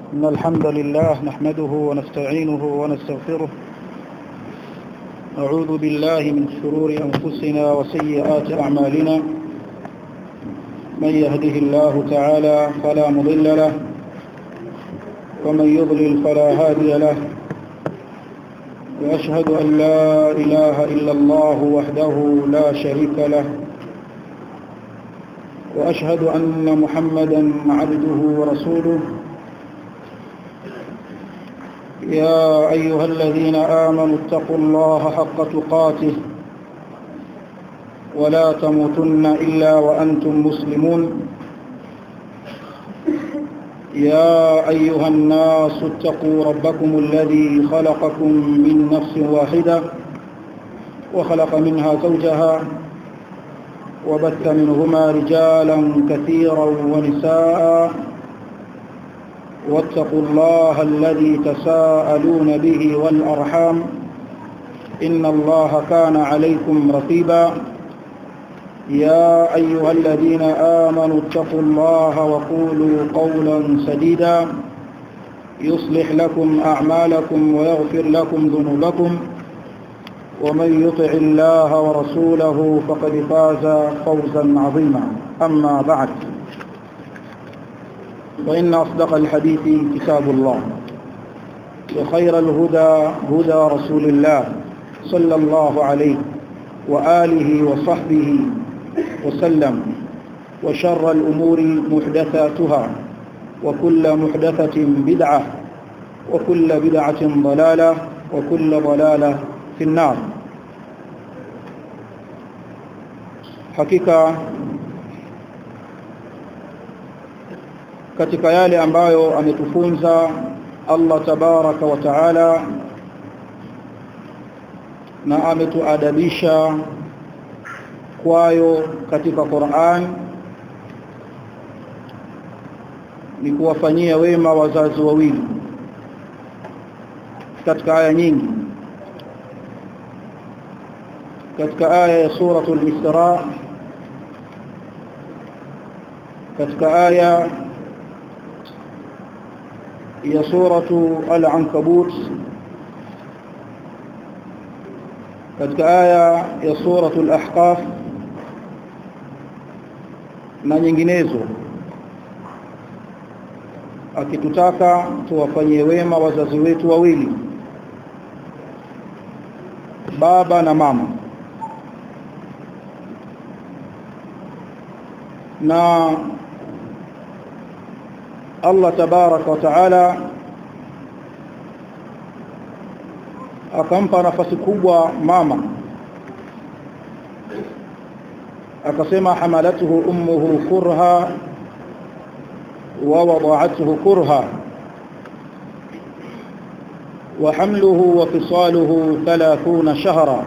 إن الحمد لله نحمده ونستعينه ونستغفره أعوذ بالله من شرور أنفسنا وسيئات أعمالنا من يهده الله تعالى فلا مضل له ومن يضلل فلا هادي له وأشهد أن لا إله إلا الله وحده لا شريك له وأشهد أن محمدا عبده ورسوله يا أيها الذين آمنوا اتقوا الله حق تقاته ولا تموتن إلا وأنتم مسلمون يا أيها الناس اتقوا ربكم الذي خلقكم من نفس واحدة وخلق منها زوجها وبث منهما رجالا كثيرا ونساء واتقوا الله الذي تساءلون به والأرحام إن الله كان عليكم رقيبا يا أيها الذين آمنوا اتقوا الله وقولوا قولا سديدا يصلح لكم أعمالكم ويغفر لكم ذنوبكم ومن يطع الله ورسوله فقد فاز فوزا عظيما أما بعد فإن أصدق الحديث كتاب الله وخير الهدى هدى رسول الله صلى الله عليه وآله وصحبه وسلم وشر الأمور محدثاتها وكل محدثة بدعة وكل بدعة ضلالة وكل ضلالة في النار hakika katika yale ambayo ametufunza Allah tabaraka wa taala na ametuadabisha kwayo katika Qur'an ni kuwafanyia wema wazazi wawili katika aya nyingi katika aya ya suratul Isra katika aya ya suratu al-Ankabut katika aya ya suratul Ahqaf na nyinginezo akitutaka tuwafanyie wema wazazi wetu wawili baba na mama na Allah tabaraka wa taala akampa nafasi kubwa mama akasema hamalatuhu ummuhu kurha wa wada'atuhu kurha wa hamluhu wa fisaluhu 30 shahra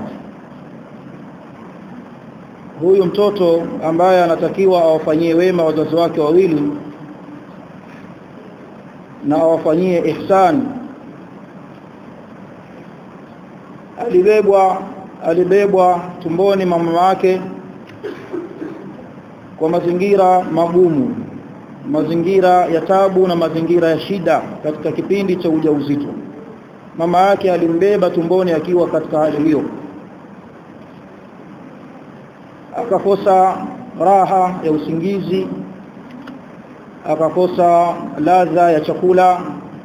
huyu mtoto ambaye anatakiwa awafanyie wema wazazi wake wawili na awafanyie ihsan alibebwa alibebwa tumboni mama wake kwa mazingira magumu mazingira ya tabu na mazingira ya shida katika kipindi cha ujauzito mama yake alimbeba tumboni akiwa katika hali hiyo akakosa raha ya usingizi akakosa ladha ya chakula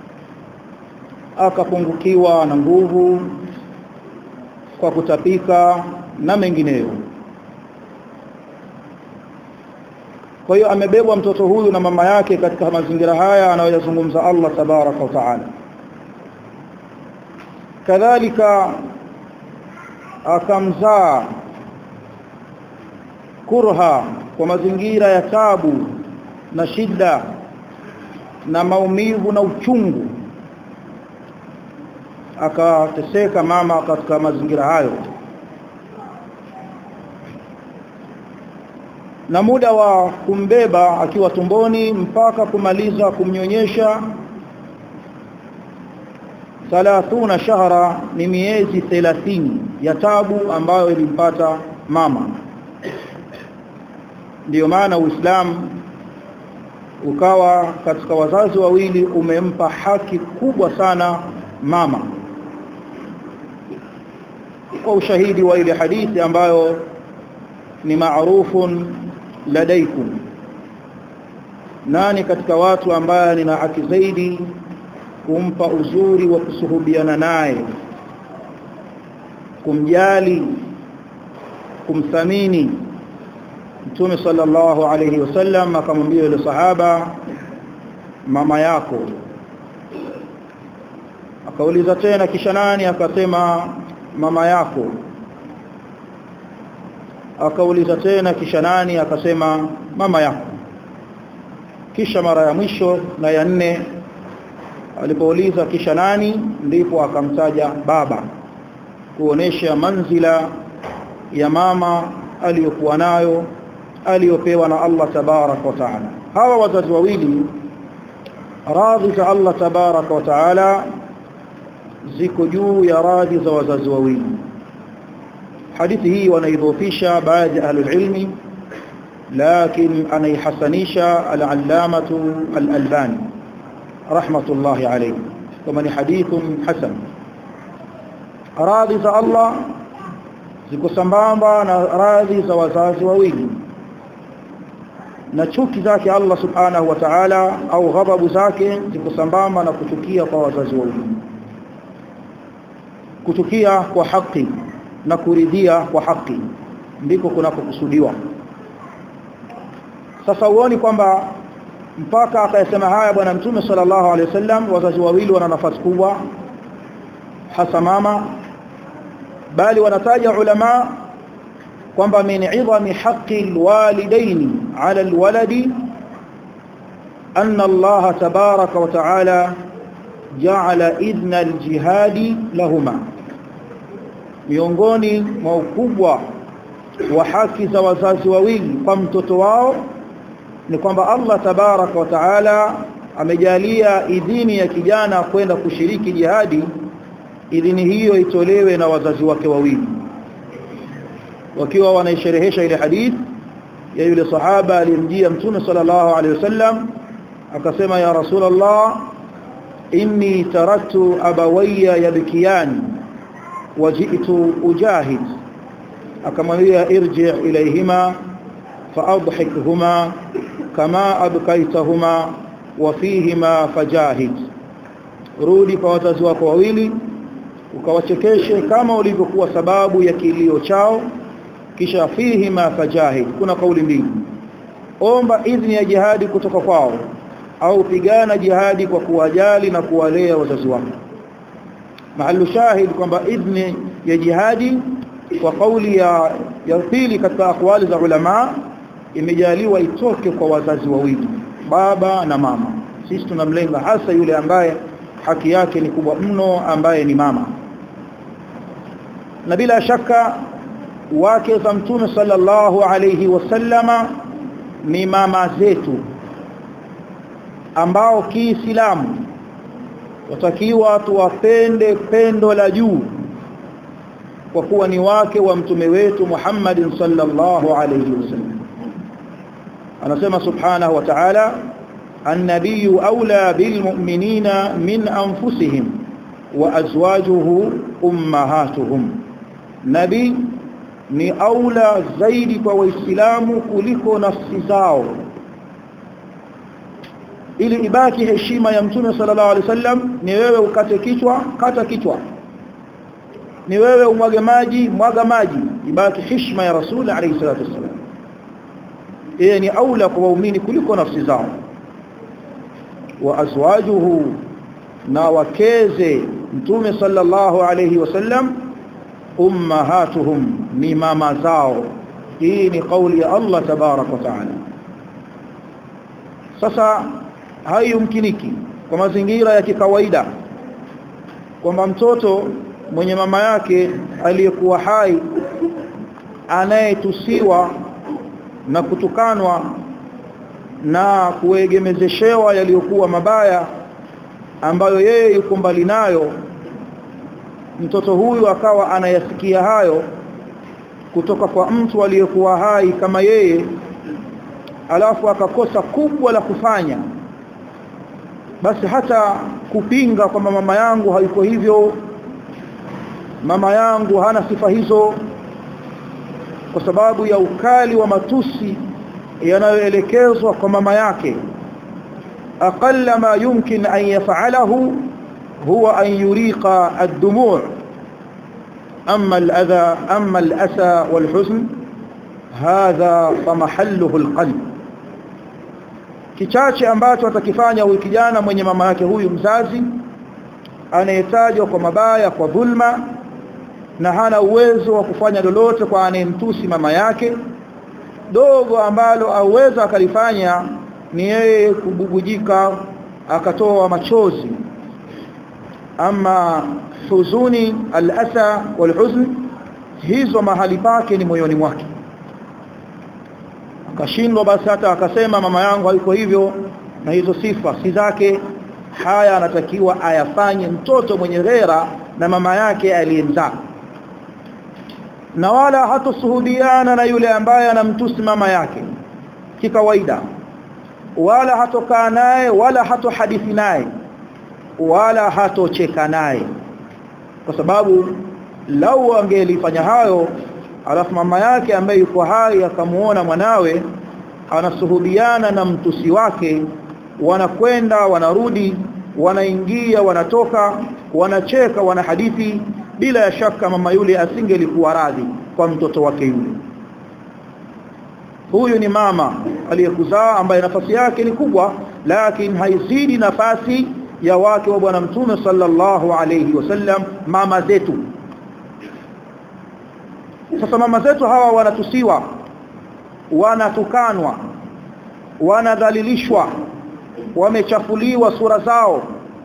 akapungukiwa na nguvu kwa kutapika na mengineyo kwa hiyo amebebwa mtoto huyu na mama yake katika mazingira haya anayoyazungumza Allah tabaraka wa taala kadhalika akamzaa kurha kwa mazingira ya tabu na shida na maumivu na uchungu akateseka mama katika mazingira hayo na muda wa kumbeba akiwa tumboni mpaka kumaliza kumnyonyesha 30 shahara ni miezi 30 ya tabu ambayo ilimpata mama ndiyo maana Uislamu ukawa katika wazazi wawili umempa haki kubwa sana mama kwa ushahidi wa ile hadithi ambayo ni maarufun ladaikum nani katika watu ambaye nina haki zaidi kumpa uzuri wa kusuhubiana naye kumjali kumthamini Mtume sallallahu alayhi wasallam akamwambia yule sahaba mama yako akauliza tena kisha nani akasema mama yako akauliza tena kisha nani akasema mama yako kisha mara ya mwisho na ya nne alipouliza kisha nani ndipo akamtaja baba kuonesha manzila ya mama aliyokuwa nayo aliyopewa na Allah tabarak wa taala hawa wazazi wawili radhi za Allah tabarak wa taala ziko juu ya radhi za wazazi wawili hadithi hii wanaidhofisha baadhi ya ahlul ilmi lakini anaihasanisha al-allamatu al-albani rahmatullahi alayhi kama ni hadithun hasan radhi za Allah ziko sambamba na radhi za wazazi wawili na chuki zake Allah subhanahu wa ta'ala au ghadhabu zake ziko sambamba na kuchukia kwa wazazi wawili kuchukia kwa haki na kuridhia kwa haki ndiko kunakokusudiwa sasa uone kwamba mpaka akayasema haya bwana mtume sallallahu alaihi wasallam wazazi wawili wana nafasi kubwa hasa mama bali wanataja ulama kwamba min idhami haqqi alwalidaini ala alwaladi anna Allah tabaraka wa taala ja'ala idhna aljihadi lahuma miongoni mwa ukubwa wa haki za wazazi wawili kwa mtoto wao ni kwamba Allah tabaraka wa taala amejalia idhini ya kijana kwenda kushiriki jihadi idhini hiyo itolewe na wazazi wake wawili wakiwa wanaisherehesha ile hadith ya yule sahaba aliyemjia mtume sallallahu alaihi wasallam akasema ya rasulullah inni taraktu abawayya yabkiyan waji'tu ujahid akamwambia irji' ilayhima faadhikhuma kama abkaitahuma wa fihima fajahid rudi kwa wazazi wako wawili ukawachekeshe kama ulivyokuwa sababu ya kilio chao kisha fihima fajahid kuna kauli mbili omba idhni ya jihadi kutoka kwao au pigana jihadi kwa kuwajali na kuwalea wazazi wako mahallu shahid kwamba idhni ya jihadi kwa kauli ya ya pili katika akwali za ulama imejaliwa itoke kwa wazazi wawili baba na mama sisi tunamlenga hasa yule ambaye haki yake ni kubwa mno ambaye ni mama na bila shaka wake za mtume sallallahu alayhi wasallama ni mama zetu ambao kiislamu watakiwa tuwapende pendo la juu kwa kuwa ni wake wa mtume wetu Muhammad sallallahu alayhi wasallam anasema subhanahu wa ta'ala النبي أولى بالمؤمنين من أنفسهم وأزواجه أمهاتهم نبي ni aula zaidi kwa waislamu kuliko nafsi zao ili ibaki heshima ya mtume sallallahu alaihi wasallam ni wewe ukate kichwa kata kichwa ni wewe umwage maji mwaga maji ibaki heshima ya rasul alayhi salatu wasallam yeye ni aula kwa waumini kuliko nafsi zao wa azwajuhu na wakeze mtume sallallahu alayhi wasallam ummahatuhum ni mama zao hii ni kauli ya Allah tabarak wa taala sasa haiyumkiniki kwa mazingira ya kikawaida kwamba mtoto mwenye mama yake aliyekuwa hai anayetusiwa na kutukanwa na kuegemezeshewa yaliyokuwa mabaya ambayo yeye yuko mbali nayo mtoto huyu akawa anayasikia hayo kutoka kwa mtu aliyekuwa hai kama yeye alafu akakosa kubwa la kufanya basi hata kupinga kwamba mama yangu haiko hivyo mama yangu hana sifa hizo kwa sababu ya ukali wa matusi yanayoelekezwa kwa mama yake aqalla ma yumkin an yaf'alahu huwa an yuriqa ad-dumu' amma al-adha amma al-asa wal-huzn hadha famahalluhu al-qalb kichache ambacho atakifanya huyu kijana mwenye mama yake huyu mzazi anayetajwa kwa mabaya kwa dhulma na hana uwezo wa kufanya lolote kwa anayemtusi mama yake dogo ambalo aweza akalifanya ni yeye kububujika akatoa machozi ama huzuni al-asa wal-huzn hizo mahali pake ni moyoni mwake akashindwa basi hata akasema mama yangu haiko hivyo na hizo sifa si zake haya anatakiwa ayafanye mtoto mwenye ghera na mama yake aliyemzaa na wala hatosuhudiana na yule ambaye anamtusi mama yake kikawaida wala hatokaa naye wala hatohadithi naye wala hatocheka naye kwa sababu lau angelifanya hayo alafu mama yake ambaye yuko hai akamuona mwanawe anasuhudiana na mtusi wake wanakwenda wanarudi wanaingia wanatoka wanacheka wanahadithi bila ya shaka mama yule asingelikuwa radhi kwa mtoto wake yule huyu ni mama aliyekuzaa ambaye nafasi yake ni kubwa lakini haizidi nafasi ya wake wa bwana mtume sallallahu alayhi wasallam mama zetu sasa mama zetu hawa wanatusiwa wanatukanwa wanadhalilishwa wamechafuliwa sura zao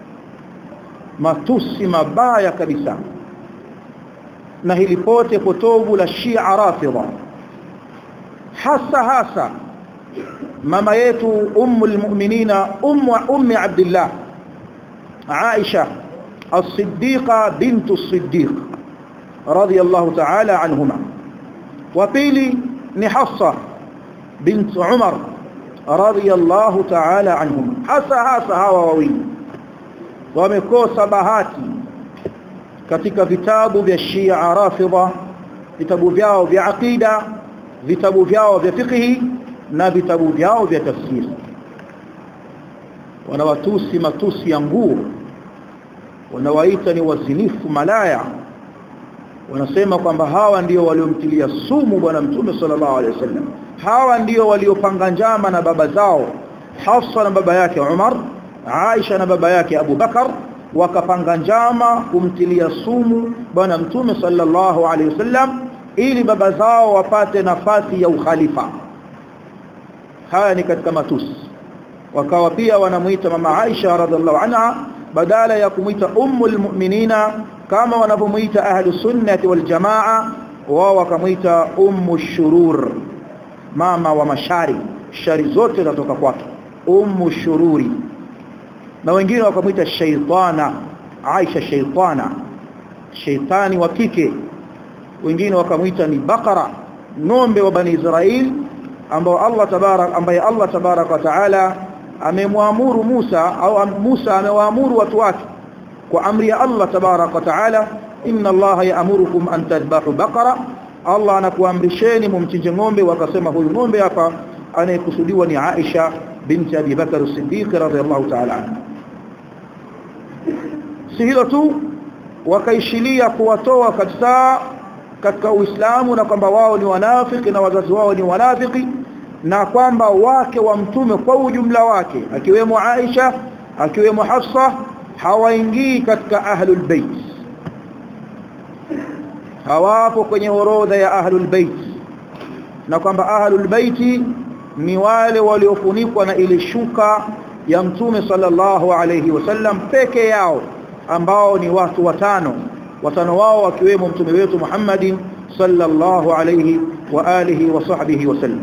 matusi mabaya kabisa na hili pote potovu la Shia Rafidha hasa hasa mama yetu ummul mu'minina ummu ummi Abdullah Aisha as-Siddiqa bintu as-Siddiq radiyallahu ta'ala anhuma wa pili ni Hafsa bint Umar radiyallahu ta'ala anhuma hasa hasa hawa wawili wamekosa bahati katika vitabu vya Shia Rafidha vitabu vyao vya aqida vitabu vyao vya fiqhi na vitabu vyao vya tafsiri wanawatusi matusi ya nguo wanawaita ni wazinifu malaya wanasema kwamba hawa ndio waliomtilia sumu bwana mtume sallallahu alaihi wasallam hawa ndio waliopanga njama na baba zao Hafsa na baba yake Umar Aisha na baba yake Abu Bakar wakapanga njama kumtilia sumu bwana mtume sallallahu alaihi wasallam ili baba zao wapate nafasi ya ukhalifa haya ni katika matusi wakawa pia wanamuita mama Aisha radhiallahu anha badala ya kumuita ummul mu'minina kama wanavyomuita ahlu sunnati wal jamaa wao wakamuita ummu shurur mama wa mashari shari zote zinatoka kwake ummu shururi na wengine wakamuita shaytana Aisha shaytana shaytani wa kike wengine wakamuita ni bakara ng'ombe wa bani Israel ambao Allah tabarak ambaye Allah tabarak wa taala amemwamuru Musa au Musa amewaamuru watu wake kwa amri ya Allah tabarak wa taala inna Allah ya'murukum an tadhbahu baqara Allah anakuamrisheni mumchinje ng'ombe wakasema huyu ng'ombe hapa anayekusudiwa ni Aisha binti Abi Bakar as-Siddiq radhiyallahu ta'ala anha si hilo tu wakaishilia kuwatoa kabisa katika Uislamu na kwamba wao ni wanafiki na wazazi wao ni wanafiki na kwamba wake wa mtume kwa ujumla wake akiwemo Aisha akiwemo Hafsa hawaingii katika ahlul bait hawapo kwenye orodha ya ahlul bait na kwamba ahlul bait ni wale waliofunikwa na ile shuka ya mtume sallallahu alayhi wasallam peke yao ambao ni watu watano watano wao wakiwemo mtume wetu Muhammadin sallallahu alayhi wa alihi wa sahbihi wasallam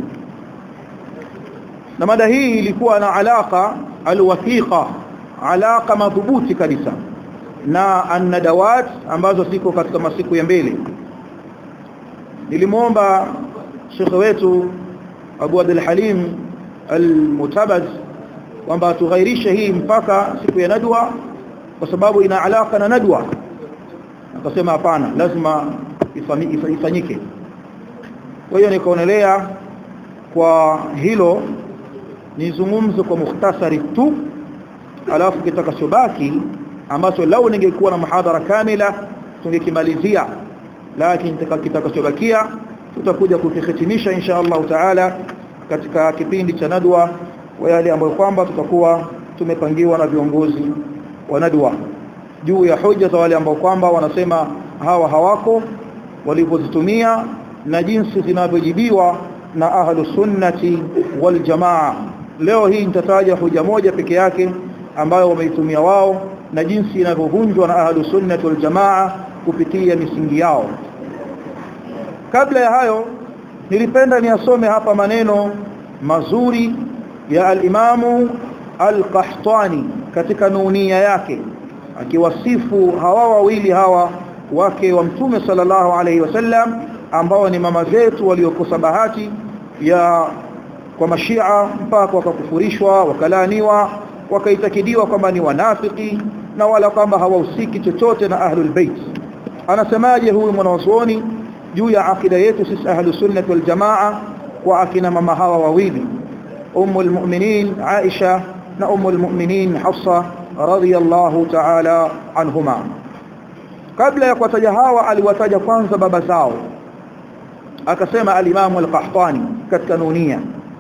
na mada hii ilikuwa na alaka alwathiqa alaka madhubuti kabisa na annadawat ambazo ziko katika masiku ya mbele nilimwomba shekhe wetu Abu Abdul Halim almutabaz kwamba tughairishe hii mpaka siku ya nadwa kwa sababu ina alaka na nadwa akasema hapana lazima ifanyike kwa hiyo nikaonelea kwa hilo nizungumze kwa mukhtasari tu alafu kitakachobaki ambacho lau ningekuwa na muhadhara kamila tungekimalizia lakini kitakachobakia tutakuja kukihitimisha insha Allah taala katika kipindi cha nadwa wa yale ambayo kwamba tutakuwa tumepangiwa na viongozi wa nadwa juu ya hoja za wale ambao kwamba wanasema hawa hawako walivyozitumia na jinsi zinavyojibiwa na ahlu sunnati wal jamaa leo hii nitataja hoja moja peke yake ambayo wameitumia wao na jinsi inavyovunjwa na ahlu sunnati wal jamaa kupitia misingi yao kabla ya hayo nilipenda niasome hapa maneno mazuri ya al-Imamu al-Qahtani katika nunia yake akiwasifu hawa wawili hawa wake wa Mtume sallallahu alaihi wasallam ambao ni mama zetu waliokosa bahati ya kwa mashia mpaka wakakufurishwa wakalaaniwa wakaitakidiwa kwamba ni wanafiki na wala kwamba hawahusiki chochote na ahlul bait anasemaje huyu mwanazuoni juu ya akida yetu sisi ahlus sunnah wal jamaa kwa akina mama hawa wawili ummul mu'minin Aisha na ummul mu'minin Hafsa radhiyallahu ta'ala anhuma kabla ya kuwataja hawa aliwataja kwanza baba zao akasema al-Imam al-Qahtani katika nunia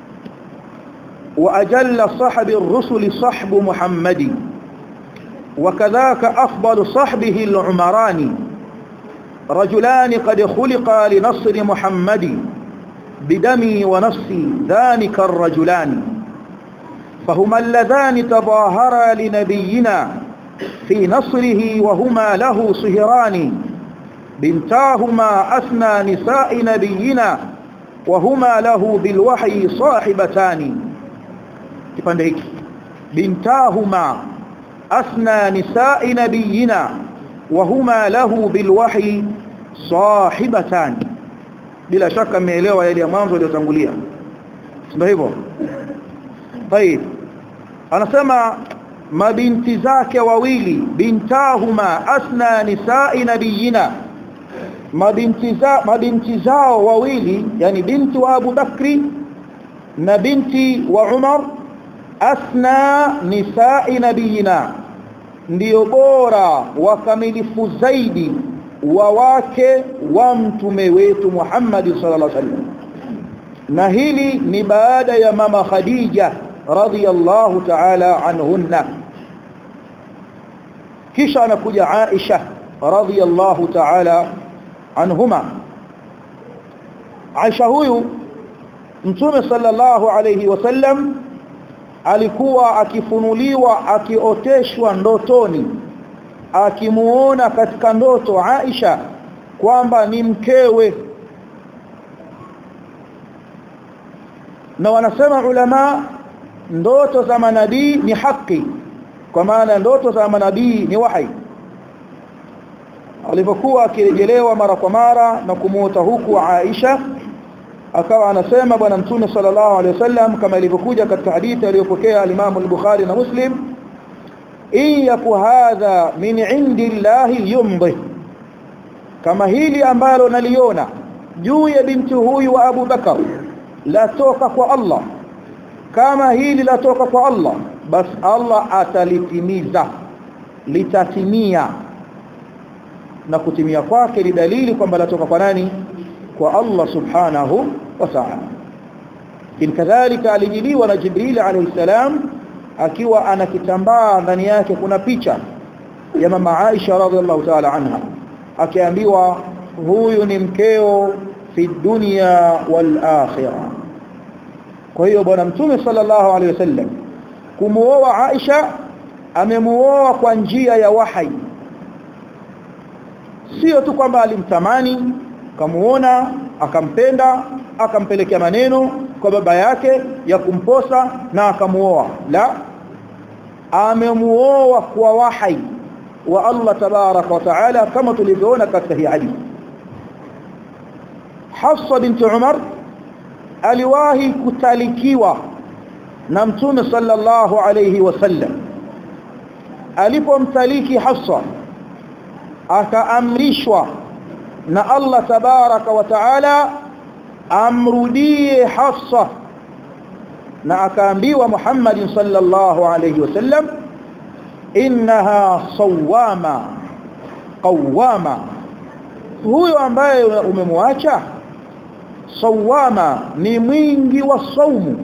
وأجل صحب الرسل صحب محمد وكذاك أفضل صحبه العمران رجلان قد خلقا لنصر محمد بدمي ونفسي ذلك الرجلان فهما اللذان تظاهرا لنبينا في نصره وهما له صهران بنتاهما أثنى نساء نبينا وهما له بالوحي صاحبتان kipande hiki bintahuma asna nisa'i nabiyina wa huma lahu bilwahyi sahibatan bila shaka mmeelewa yale ya mwanzo yaliyotangulia ndio hivyo طيب anasema mabinti zake wawili bintahuma asna nisa'i nabiyina mabinti za mabinti zao wawili yani binti wa Abu Bakri na binti wa Umar asna nisa'i nabiyina ndio bora wakamilifu zaidi wa wake wa mtume wetu Muhammad sallallahu alaihi wasallam na hili ni baada ya mama Khadija radhiyallahu ta'ala anhunna kisha anakuja Aisha radhiyallahu ta'ala anhuma Aisha huyu Mtume sallallahu alayhi wasallam alikuwa akifunuliwa akioteshwa ndotoni akimuona katika ndoto Aisha kwamba ni mkewe na wanasema ulama ndoto za manabii ni haki kwa maana ndoto za manabii ni wahi alipokuwa akirejelewa mara kwa mara na kumuota huku Aisha akawa anasema bwana mtume sallallahu alaihi wasallam kama ilivyokuja katika hadithi aliyopokea al-Imam al-Bukhari na Muslim in yaku hadha min indillahi yumdi kama hili ambalo naliona juu ya binti huyu wa Abu Bakar latoka kwa Allah kama hili latoka kwa Allah bas Allah atalitimiza litatimia na kutimia kwake ni dalili kwamba latoka kwa nani kwa Allah subhanahu wa ta'ala in kadhalika alijiliwa na Jibril alayhi salam akiwa ana kitambaa ndani yake kuna picha ya mama Aisha radhiallahu ta'ala anha akiambiwa huyu ni mkeo fi dunya wal akhirah kwa hiyo bwana mtume sallallahu alayhi wasallam kumuoa Aisha amemuoa kwa njia ya wahi sio tu kwamba alimtamani kamuona akampenda akampelekea maneno kwa baba yake ya kumposa na akamuoa la amemuoa kwa wahi wa Allah tabarak wa taala kama tulivyoona katika hii hadithi Hafsa binti Umar aliwahi kutalikiwa na mtume sallallahu alayhi wasallam alipomtaliki Hafsa akaamrishwa na Allah tabaraka wa taala amrudie Hafsa na akaambiwa Muhammad sallallahu alayhi wasallam innaha sawama qawama huyo ambaye umemwacha sawama ni mwingi wa saumu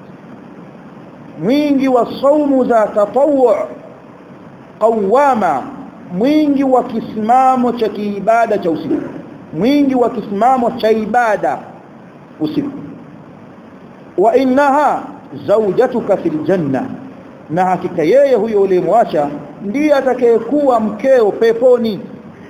mwingi wa saumu za tatawu qawama mwingi wa kisimamo cha kiibada cha usiku mwingi wa kisimamo cha ibada usiku wa innaha zawjatuka fil janna na hakika yeye huyo uliyemwacha ndiye atakayekuwa mkeo peponi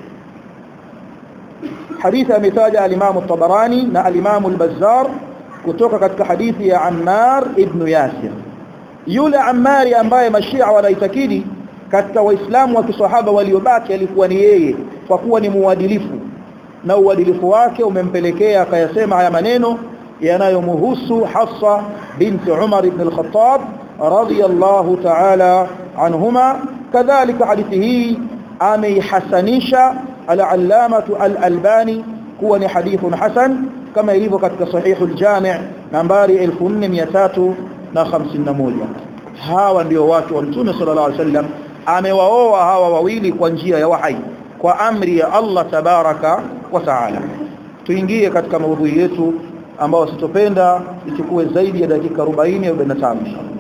hadithi ametaja al-Imam at-Tabarani na al-Imam al-Bazzar kutoka katika hadithi ya Ammar ibn Yasir yule Ammari ambaye mashia wanaitakidi katika waislamu wa kiswahaba waliobaki alikuwa ni yeye kwa kuwa ni muadilifu na uadilifu wake umempelekea akayasema haya maneno yanayomhusu Hafsa binti Umar ibn al-Khattab radiyallahu ta'ala anhuma kadhalika hadithi hii ameihasanisha al-allamah al-albani kuwa ni hadithun hasan kama ilivyo katika sahihu al-jami' nambari 4351 hawa ndio watu wa mtume sallallahu alaihi wasallam amewaoa hawa wawili kwa njia ya wahai kwa amri ya Allah tabaraka wa taala tuingie katika maudhui yetu ambao sitopenda ichukue zaidi ya dakika 40 au 45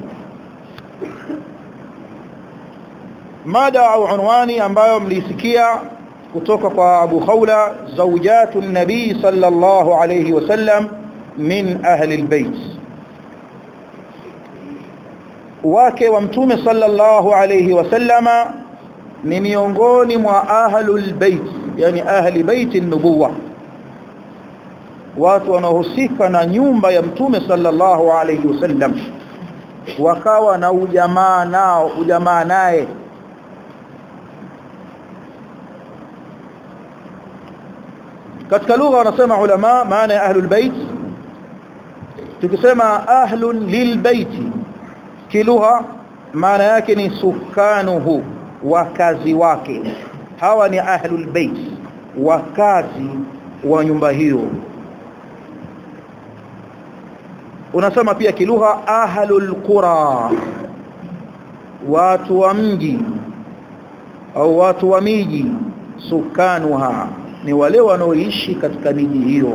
mada au unwani ambayo mlisikia kutoka kwa Abu Khawla zawjatu nabii sallallahu alayhi wasallam min ahli albayt wake wa mtume sallallahu alayhi wasallama ni miongoni mwa ahlul bait yani ahli bait nubuwa watu wanaohusika na nyumba ya mtume sallallahu alayhi wasallam wakawa na ujamaa nao ujamaa naye katika lugha wanasema ulama maana ya ahlul bait tukisema ahlun lilbaiti kilugha maana yake ni sukanuhu wakazi wake hawa ni ahlul bait wakazi wa nyumba hiyo unasema pia kilugha ahlul qura watu wa mji au watu wa miji sukanuha ni wale wanaoishi katika miji hiyo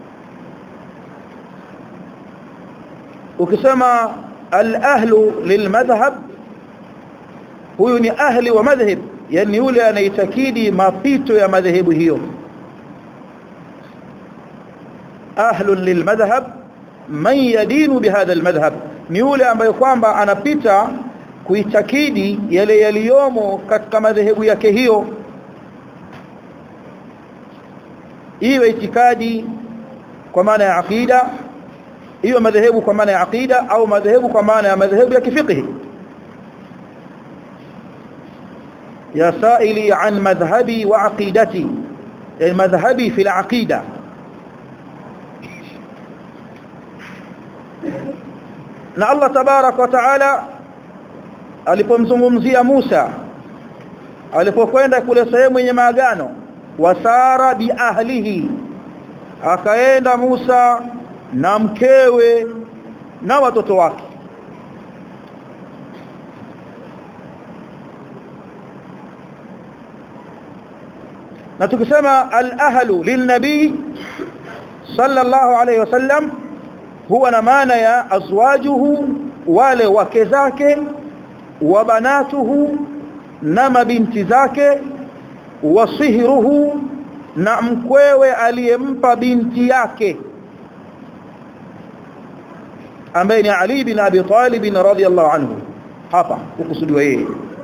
ukisema al-ahlu lilmadhhab huyu ni ahli wa madhhab yani yule anaitakidi mapito ya madhehebu hiyo ahlu lilmadhhab man yadinu bihadha almadhhab ni yule ambaye kwamba anapita kuitakidi yale yaliyomo katika madhehebu yake hiyo iwe itikadi kwa maana ya aqida hiyo madhehebu kwa maana ya aqida au madhehebu kwa maana ya madhehebu ya kifiqhi ya saili an madhhabi wa aqidati yani madhhabi fi al-aqida na Allah tabarak wa taala alipomzungumzia Musa alipokwenda kule sehemu yenye maagano wasara bi ahlihi akaenda Musa na mkewe na watoto wake na tukisema al-ahlu lin-nabii sallallahu alayhi wasallam huwa na maana ya azwajuhu wale wake zake wa banatuhu na mabinti zake wasihruhu na mkwewe aliyempa binti yake ambaye ni Ali bin Abi Talib radhiyallahu anhu hapa ukusudiwa yeye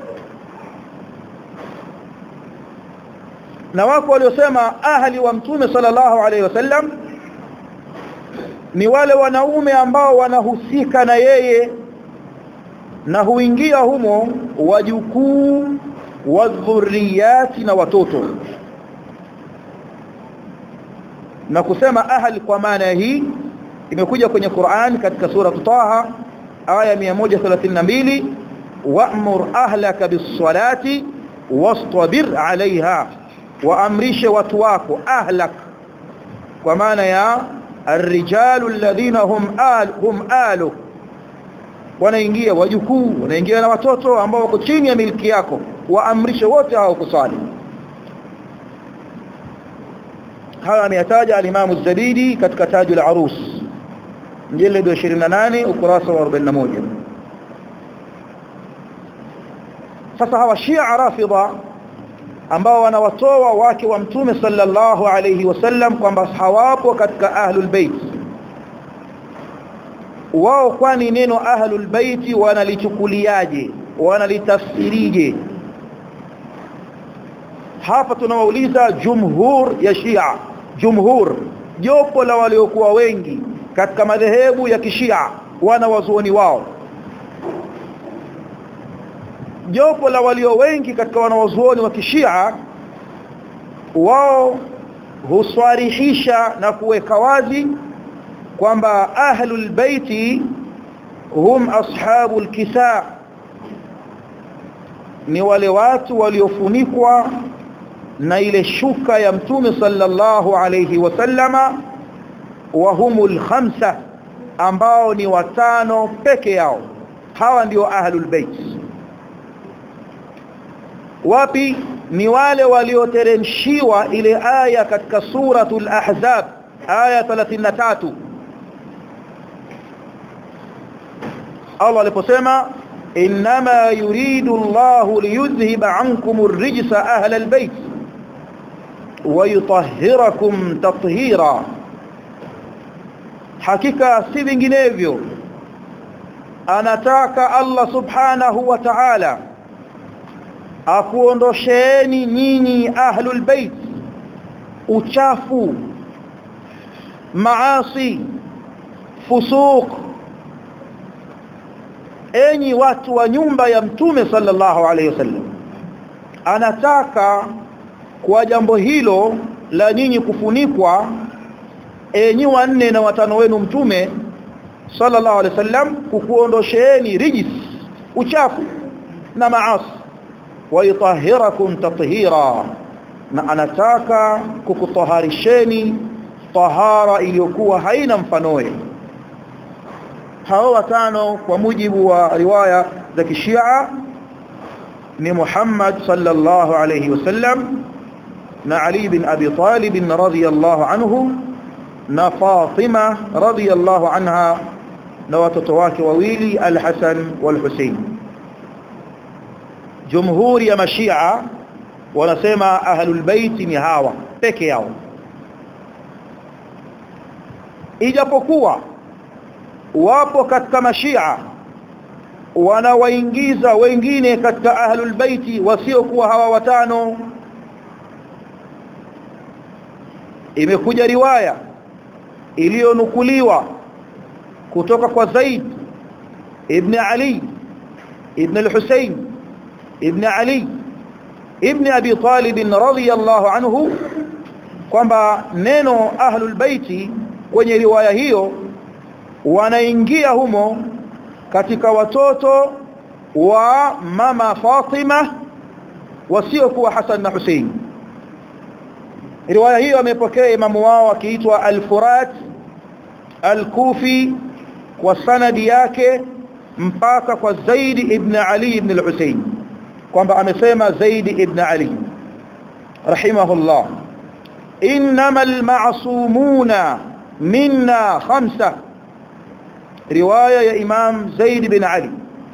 na wako waliosema ahli wa mtume sallallahu alaihi wasallam ni wale wanaume ambao wanahusika na yeye na huingia humo wajukuu wa dhurriyati na watoto na kusema ahli kwa maana hii imekuja kwenye Qur'an katika sura Taha aya 132 wa'mur ahlaka bis-salati wastabir 'alayha waamrishe watu wako ahlak kwa maana ya الرجال الذين هم آل هم آلك wanaingia wajukuu wanaingia na watoto ambao wako chini ya miliki yako waamrishe wote hao kusali haya ameyataja al-Imam az-Zabidi katika Tajul Arus mjeledi wa 28 ukurasa wa 41 sasa hawa Shia Rafidha ambao wanawatoa wake wa mtume sallallahu alayhi wasallam kwamba hawapo katika ahlul bait wao kwani neno ahlul bait wanalichukuliaje wanalitafsirije hapa tunawauliza jumhur ya Shia jumhur jopo la waliokuwa wengi katika madhehebu ya kishia wana wazuoni wao jopo la walio wengi katika wanawazuoni wa kishia wao huswarihisha na kuweka wazi kwamba ahlul baiti hum ashabul kisa ni wale watu waliofunikwa na ile shuka ya mtume sallallahu alayhi wasallama wa humul khamsa ambao ni watano peke yao hawa ndio ahlul bait wapi ni wale walioteremshiwa ile aya katika suratul ahzab aya 33 Allah aliposema inma yuridu Allah liyudhhiba ankum ar-rijsa ahla al-bayt wa yutahhirakum tathhira hakika si vinginevyo anataka Allah subhanahu wa ta'ala akuondosheni nyinyi ahlul bait uchafu maasi fusuq enyi watu wa nyumba ya mtume sallallahu alayhi wasallam anataka kwa jambo hilo la nyinyi kufunikwa enyi wanne na watano wenu mtume sallallahu alayhi wasallam kukuondosheeni rijis uchafu na maasi ويطهركم تطهيرا na anataka kukutaharisheni tahara iliyokuwa haina mfanoe hao watano kwa mujibu wa riwaya za kishia ni Muhammad sallallahu alayhi wasallam na Ali bin Abi Talib radhiyallahu anhu na Fatima radhiyallahu anha na watoto wake wawili Al-Hasan wal-Husayn jumhuri ya mashia wanasema ahlul bait ni hawa peke yao ijapokuwa wapo katika mashia wanawaingiza wengine katika ahlul bait wasiokuwa hawa watano imekuja riwaya iliyonukuliwa kutoka kwa Zaid ibn Ali ibn al-Husayn ibn Ali ibn Abi Talib radhiyallahu anhu kwamba neno ahlul baiti kwenye riwaya hiyo wanaingia humo katika watoto wa mama Fatima wasiokuwa Hassan na Hussein riwaya hiyo amepokea imamu wao akiitwa al-Furat al-Kufi kwa sanadi yake mpaka kwa Zaid ibn Ali ibn al-Husayn kwamba amesema Zaid ibn Ali rahimahullah innamal ma'sumuna minna khamsa riwaya ya Imam Zaid bin Ali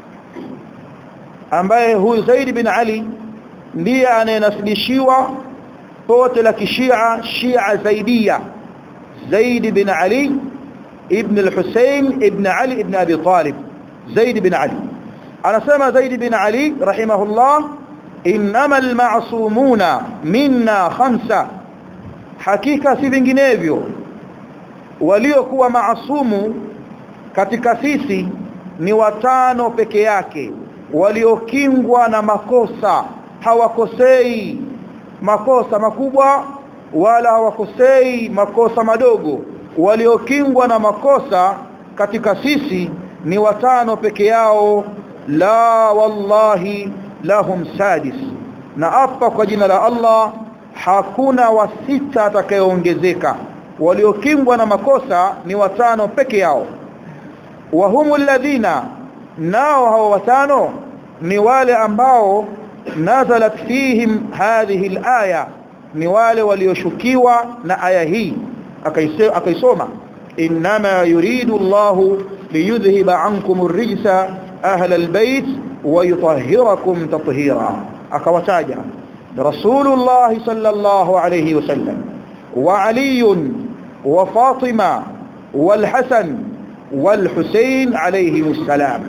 ambaye huyu Zaid bin Ali ndiye anayenasibishiwa pote la kishia Shia Zaidia Zaid bin Ali ibn al-Husayn ibn Ali ibn Abi Talib Zaid bin Ali anasema Zaid bin Ali rahimahullah innamal ma'sumuna minna khamsa hakika si vinginevyo waliokuwa maasumu katika sisi ni watano peke yake waliokingwa na makosa hawakosei makosa makubwa wala hawakosei makosa madogo waliokingwa na makosa katika sisi ni watano peke yao la wallahi lahum sadis na apa kwa jina la Allah hakuna wa sita atakayeongezeka waliokingwa na makosa ni watano peke yao wa humul ladhina nao hao watano ni wale ambao nazalat fihim hadhihi alaya ni wale walioshukiwa na aya hii akaisoma inma yuridu Allah liyudhhiba ankum ar-rijsa ahla al-bayt wa yutahhirakum tathira akawataja rasulullah sallallahu alayhi wasallam wa ali wa fatima wal hasan wal husayn alayhi assalam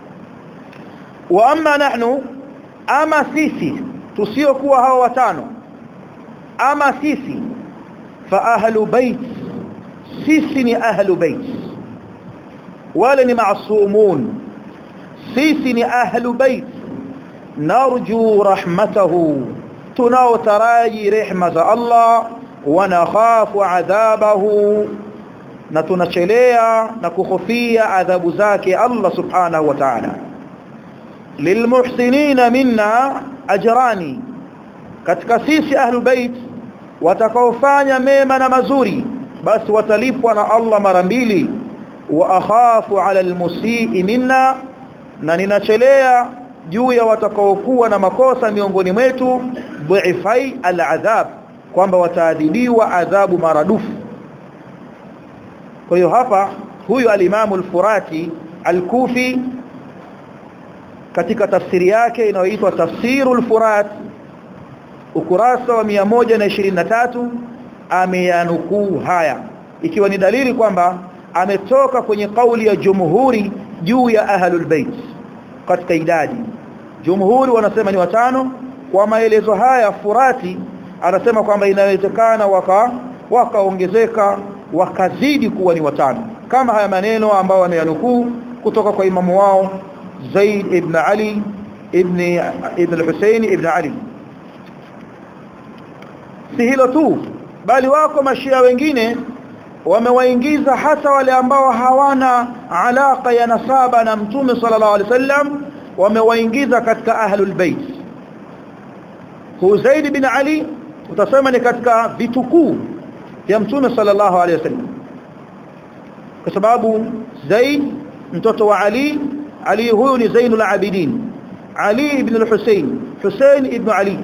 wa amma nahnu ama sisi tusiokuwa hao watano ama sisi fa ahlu bait sisi ni ahlu bait wale ni maasumun sisi ni ahlu bait narju rahmatahu tunaotaraji rehma za Allah wa nakhafu adhabahu na tunachelea na kuhofia adhabu zake Allah subhanahu wa ta'ala lilmuhsinina minna ajrani katika sisi ahlu bait watakaofanya mema na mazuri basi watalipwa na Allah mara mbili wa akhafu ala almusii minna na ninachelea juu ya watakaokuwa na makosa miongoni mwetu dhuifai aladhab kwamba wataadhibiwa adhabu maradufu kwa hiyo hapa huyu alimamu al-Furati al-Kufi katika tafsiri yake inayoitwa Tafsirul Furat ukurasa wa 123 ameyanukuu haya ikiwa ni dalili kwamba ametoka kwenye kauli ya jumhuri juu ya ahlul bait katika idadi jumhuri wanasema ni watano kwa maelezo haya Furati anasema kwamba inawezekana waka wakaongezeka wakazidi kuwa ni watano kama haya maneno ambayo ameyanukuu kutoka kwa imamu wao Zaid ibn Ali ibn ibn al-Husayn ibn Ali si hilo tu bali wako mashia wengine wamewaingiza hata wale ambao hawana alaka ya nasaba na mtume sallallahu alaihi wasallam wamewaingiza katika ahlul bait Zaid bin Ali utasema ni katika vitukuu vya mtume sallallahu alaihi wasallam kwa sababu Zaid mtoto wa Ali Ali huyu ni Zainul Abidin Ali ibn al-Husayn Husayn ibn Ali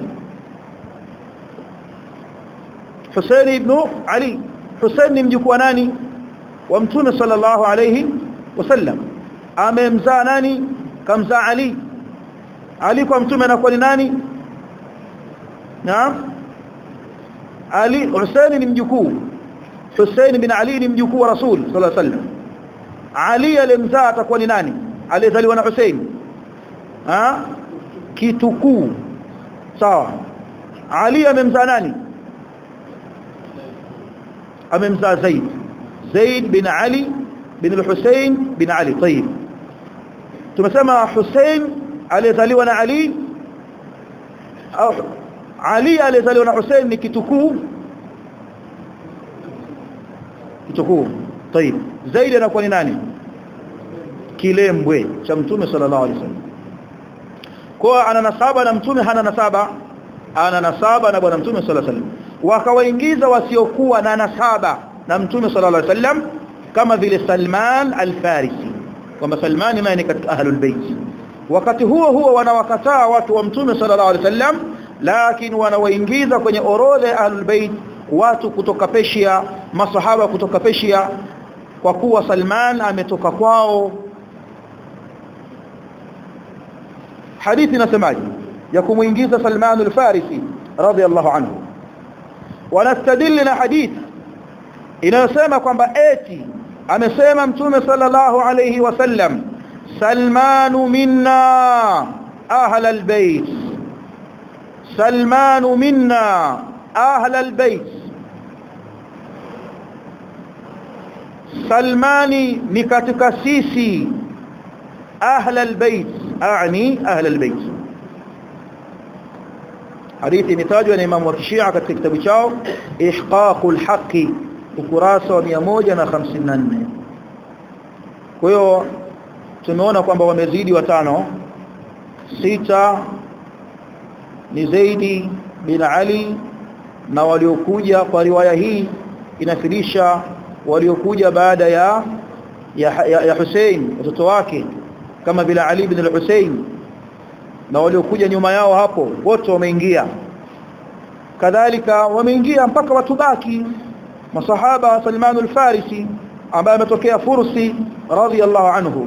Husayn ibn Ali Husayn ni mjukuu wa nani wa mtume sallallahu alayhi wasallam amemzaa nani kamzaa Ali Ali kwa mtume anakuwa ni nani naam Ali Husayn ni mjukuu Husayn bin Ali ni mjukuu wa Rasul sallallahu alayhi wasallam Ali alimzaa atakuwa ni nani aliyezaliwa na Hussein ah kitukuu sawa Ali amemzaa nani amemzaa Zaid Zaid bin Ali bin al-Hussein bin Ali طيب tumesema Hussein aliyezaliwa na Ali au Ali aliyezaliwa na Hussein ni kitukuu kitukuu طيب Zaid anakuwa ni nani kilembwe cha mtume sallallahu alaihi wasallam kwa ana nasaba na mtume hana nasaba ana nasaba na bwana mtume sallallahu alaihi wasallam wakawaingiza wasiokuwa na nasaba na mtume sallallahu alaihi wasallam kama vile Salman al-Farisi kwamba Salman naye ni katika ahlul bait wakati huo huo wanawakataa watu wa mtume sallallahu alaihi wasallam lakini wanawaingiza kwenye orodha ya ahlul bait watu kutoka Persia masahaba kutoka Persia kwa kuwa Salman ametoka kwao hadithi inasemaje ya kumuingiza Salman al-Farisi radiyallahu anhu wanastadili na hadithi inayosema kwamba eti amesema mtume sallallahu alayhi wasallam Salmanu minna ahla albayt Salmanu minna ahla albayt Salmani ni katika sisi ahla albayt aani ahla albayt hadithi imetajwa na Imam wa Shia katika kitabu chao Ihqaqul Haqqi ukurasa wa 154 kwa hiyo tumeona kwamba wamezidi watano sita ni Zaidi bin Ali na waliokuja kwa riwaya hii inafilisha waliokuja baada ya ya, ya, ya Hussein watoto wake kama vile Ali bin al-Hussein na waliokuja nyuma yao hapo wote wameingia kadhalika wameingia mpaka watu baki masahaba Salman al-Farisi ambaye ametokea Fursi radhiyallahu anhu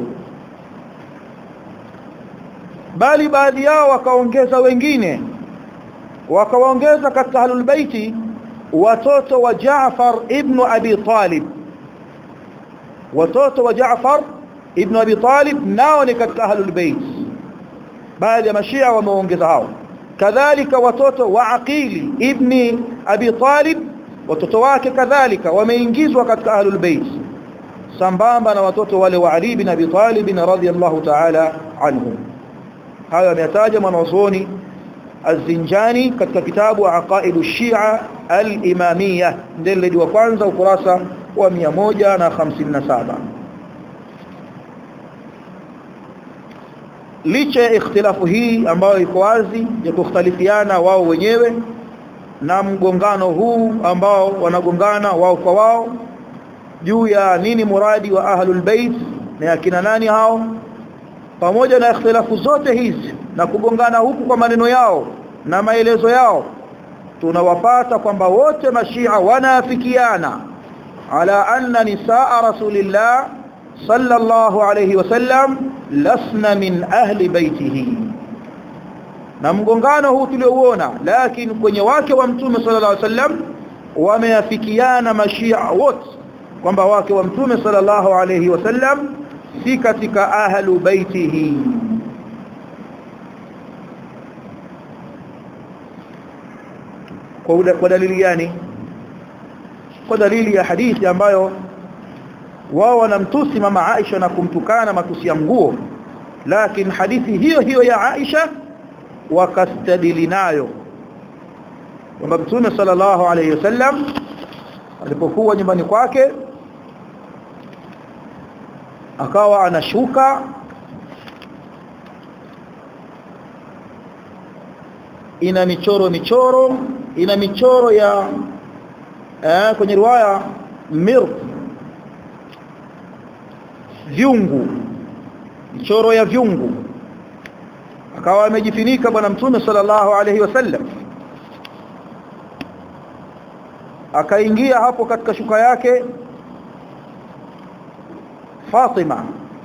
bali baadhi yao wakaongeza wengine wakawaongeza katika ahlul baiti watoto wa Jaafar ibn Abi Talib watoto wa Jaafar ibn Abi Talib nao ni katika ahlul bait baadhi ya mashia wameongeza hao kadhalika watoto wa Aqili ibn Abi Talib watoto wake kadhalika wameingizwa katika ahlul bait sambamba na watoto wale wa Ali ibn Abi Talib radhiyallahu ta'ala anhum hayo ameyataja mwanazuoni الزنجاني katika kitabu Aqaidu Shia al-Imamiyah ndeledi wa kwanza ukurasa wa 157 licha ya ikhtilafu hii ambayo iko wazi ya kukhtalifiana wao wenyewe na mgongano huu ambao wanagongana wao kwa wao juu ya nini muradi wa ahlul bait na akina nani hao pamoja na ikhtilafu zote hizi na kugongana huku kwa maneno yao na maelezo yao tunawapata kwamba wote mashia wanaafikiana ala anna nisaa rasulillah sallallahu alayhi wasallam lasna min ahli baitihi na mgongano huu tuliouona lakini kwenye wake wa mtume sallallahu alayhi wasallam wameafikiana mashia wote kwamba wake wa mtume sallallahu alayhi wasallam si katika ahlu baitihi kwa dalili gani kwa dalili ya hadithi ambayo wao wanamtusi mama Aisha na kumtukana matusi ya nguo lakini hadithi hiyo hiyo ya Aisha wakastadili nayo kwamba Mtume sallallahu alayhi wasallam alipokuwa nyumbani kwake akawa anashuka ina michoro michoro ina michoro ya eh, kwenye riwaya mir vyungu michoro ya vyungu akawa amejifunika bwana mtume sallallahu alaihi wasallam akaingia hapo katika shuka yake Fatima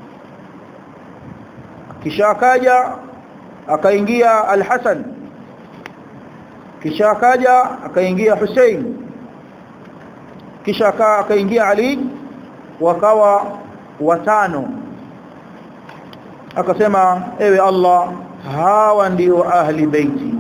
kisha akaja akaingia Al-Hasan kisha akaja akaingia Hussein kisha akaingia Ali wakawa watano akasema ewe Allah hawa ndio ahli baiti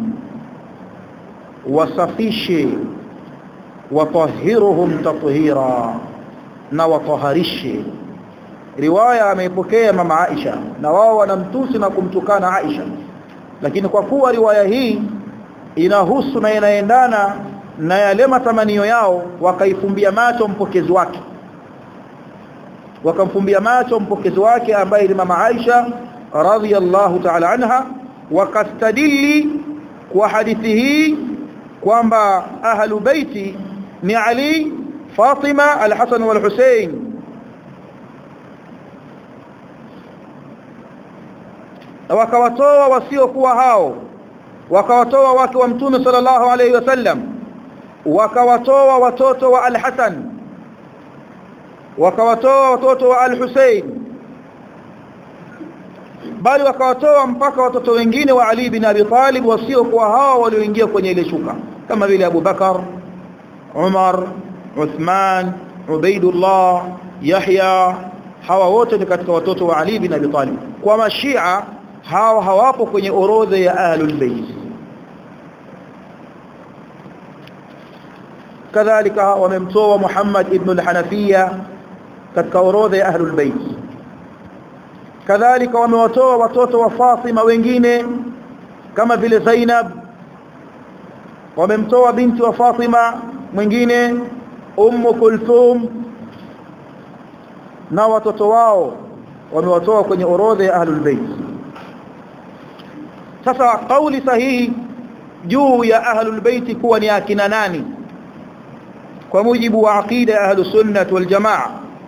wasafishe watahiruhum tathira na wataharishe riwaya ameipokea mama Aisha na wao wanamtusi na kumtukana Aisha lakini kwa kuwa riwaya hii inahusu na inaendana na yale matamanio yao wakaifumbia macho mpokezi wake wakamfumbia macho mpokezi wake ambaye ni mama Aisha radhiyallahu ta'ala anha wakastadili kwa hadithi hii kwamba ahlu baiti ni Ali Fatima al-Hasan wal-Hussein na wakawatoa wasiokuwa hao wakawatoa wake wa mtume sallallahu alayhi wasallam wakawatoa watoto wa al-Hasan wakawatoa watoto wa al-Hussein bali wakawatoa mpaka watoto wengine wa Ali bin Abi Talib wasiokuwa hao walioingia kwenye ile shuka kama vile Abu Bakar Umar Uthman Ubaidullah Yahya hawa wote ni katika watoto wa Ali bin Abi Talib kwa mashia hawa hawapo kwenye orodha ya ahlul bayt kadhalika wamemtoa Muhammad ibn al-Hanafiya katika orodha ya ahlul bayt kadhalika wamewatoa watoto wa Fatima wengine kama vile Zainab wamemtoa binti wa Fatima mwingine Ummu Kulthum na watoto wao wamewatoa kwenye orodha ya ahlul bait sasa kauli sahihi juu ya ahlul bait kuwa ni akina nani kwa mujibu wa aqida ya ahlus sunnah wal jamaa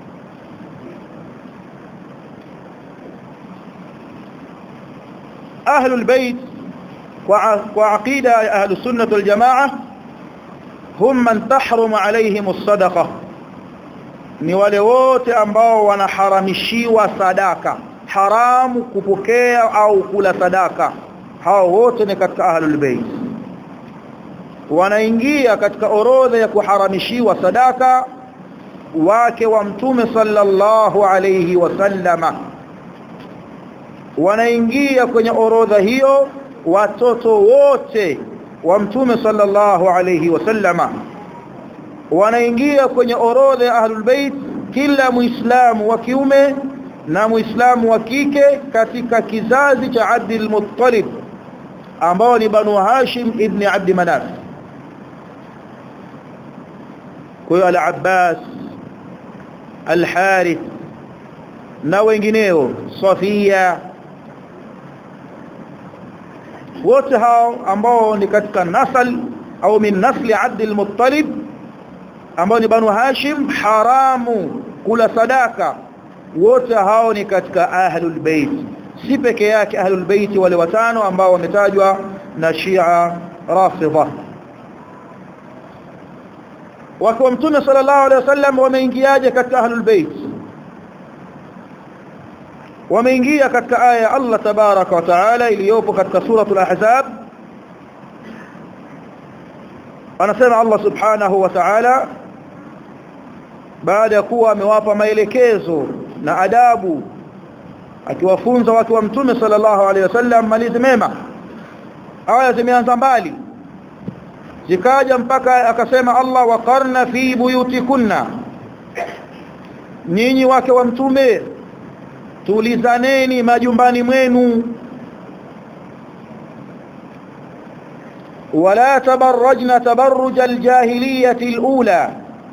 ahlul bait kwa aqida ya ahlus sunnah wal jamaa hum man tahrum alaihim as-sadaqah ni wale wote ambao wanaharamishiwa sadaka haramu kupokea au kula sadaka hao wote ni katika ahlul bait wanaingia katika orodha ya kuharamishiwa sadaka wake wa mtume sallallahu alayhi wasallama wanaingia kwenye orodha hiyo watoto wote wa mtume sallallahu alayhi wasallama wanaingia kwenye orodha ya ahlul bait kila muislamu wa kiume na muislamu wa kike katika kizazi cha Abdul Muttalib ambao ni Banu Hashim ibn Abd Manaf kwa hiyo al-Abbas al-Harith na wengineo Safia wote hao ambao ni katika nasal au min nasli Abdul Muttalib ambao ni Banu Hashim haramu kula sadaka wote hao ni katika ahlul bait si peke yake ahlul bait wale watano ambao wametajwa na Shia Rafidha wakiwa mtume sallallahu alaihi wasallam wameingiaje katika ahlul bait wameingia katika aya ya Allah tabaraka wa taala iliyopo katika suratul ahzab anasema Allah subhanahu wa ta'ala baada ya kuwa amewapa maelekezo na adabu akiwafunza watu wa mtume sallallahu alaihi wasallam malizi mema aya zimeanza mbali zikaja mpaka akasema Allah waqarna fi buyutikunna nyinyi wake wa mtume tulizaneni majumbani mwenu ولا تبرجن تبرج الجاهليه الاولى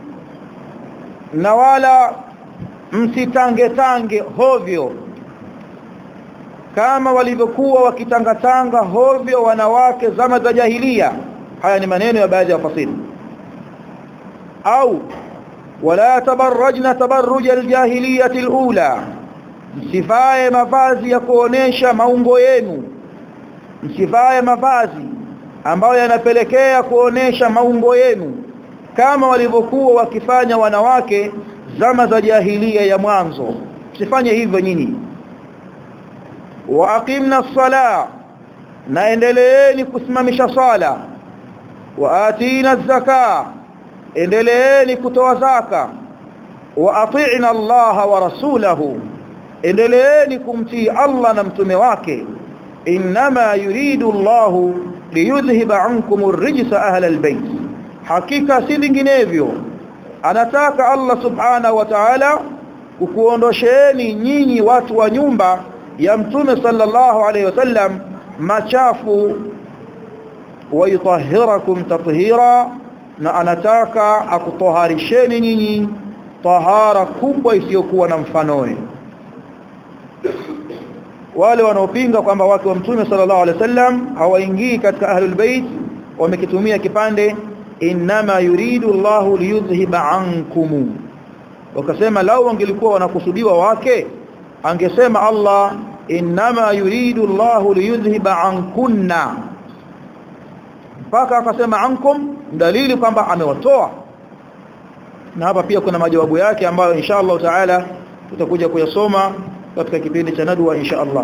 na wala msitange tange hovyo kama walivyokuwa wakitangatanga hovyo wanawake zama za jahilia haya ni maneno ya baadhi ya wafasiri au wala tabarrajna tabarruj aljahiliyah alula msivae mavazi ya kuonesha maungo yenu msivae mavazi ambayo yanapelekea kuonesha maungo yenu kama walivyokuwa wakifanya wanawake zama za jahilia ya mwanzo msifanye hivyo nyinyi wa aqimna as-sala na endeleeni kusimamisha sala wa atina az-zaka endeleeni kutoa zaka wa ati'na Allah wa rasulahu endeleeni kumtii Allah na mtume wake inma yuridu Allah liyudhhiba ankum ar-rijsa ahla al-bayt hakika si vinginevyo anataka Allah subhanahu wa ta'ala kukuondosheeni nyinyi watu wa nyumba ya mtume sallallahu alayhi wasallam machafu wayutahhirakum tathira na anataka akutoharisheni nyinyi tahara kubwa isiyokuwa na mfanoe wale wanaopinga kwamba watu wa mtume sallallahu alaihi wasallam hawaingii katika ahlul bait wamekitumia kipande inma yuridu Allah liyudhhiba ankum wakasema lao wangelikuwa wanakusudiwa wake angesema Allah inma yuridu Allah liyudhhiba ankunna mpaka akasema ankum dalili kwamba amewatoa na hapa pia kuna majawabu yake ambayo insha Allah taala tutakuja kuyasoma katika kipindi cha nadwa insha Allah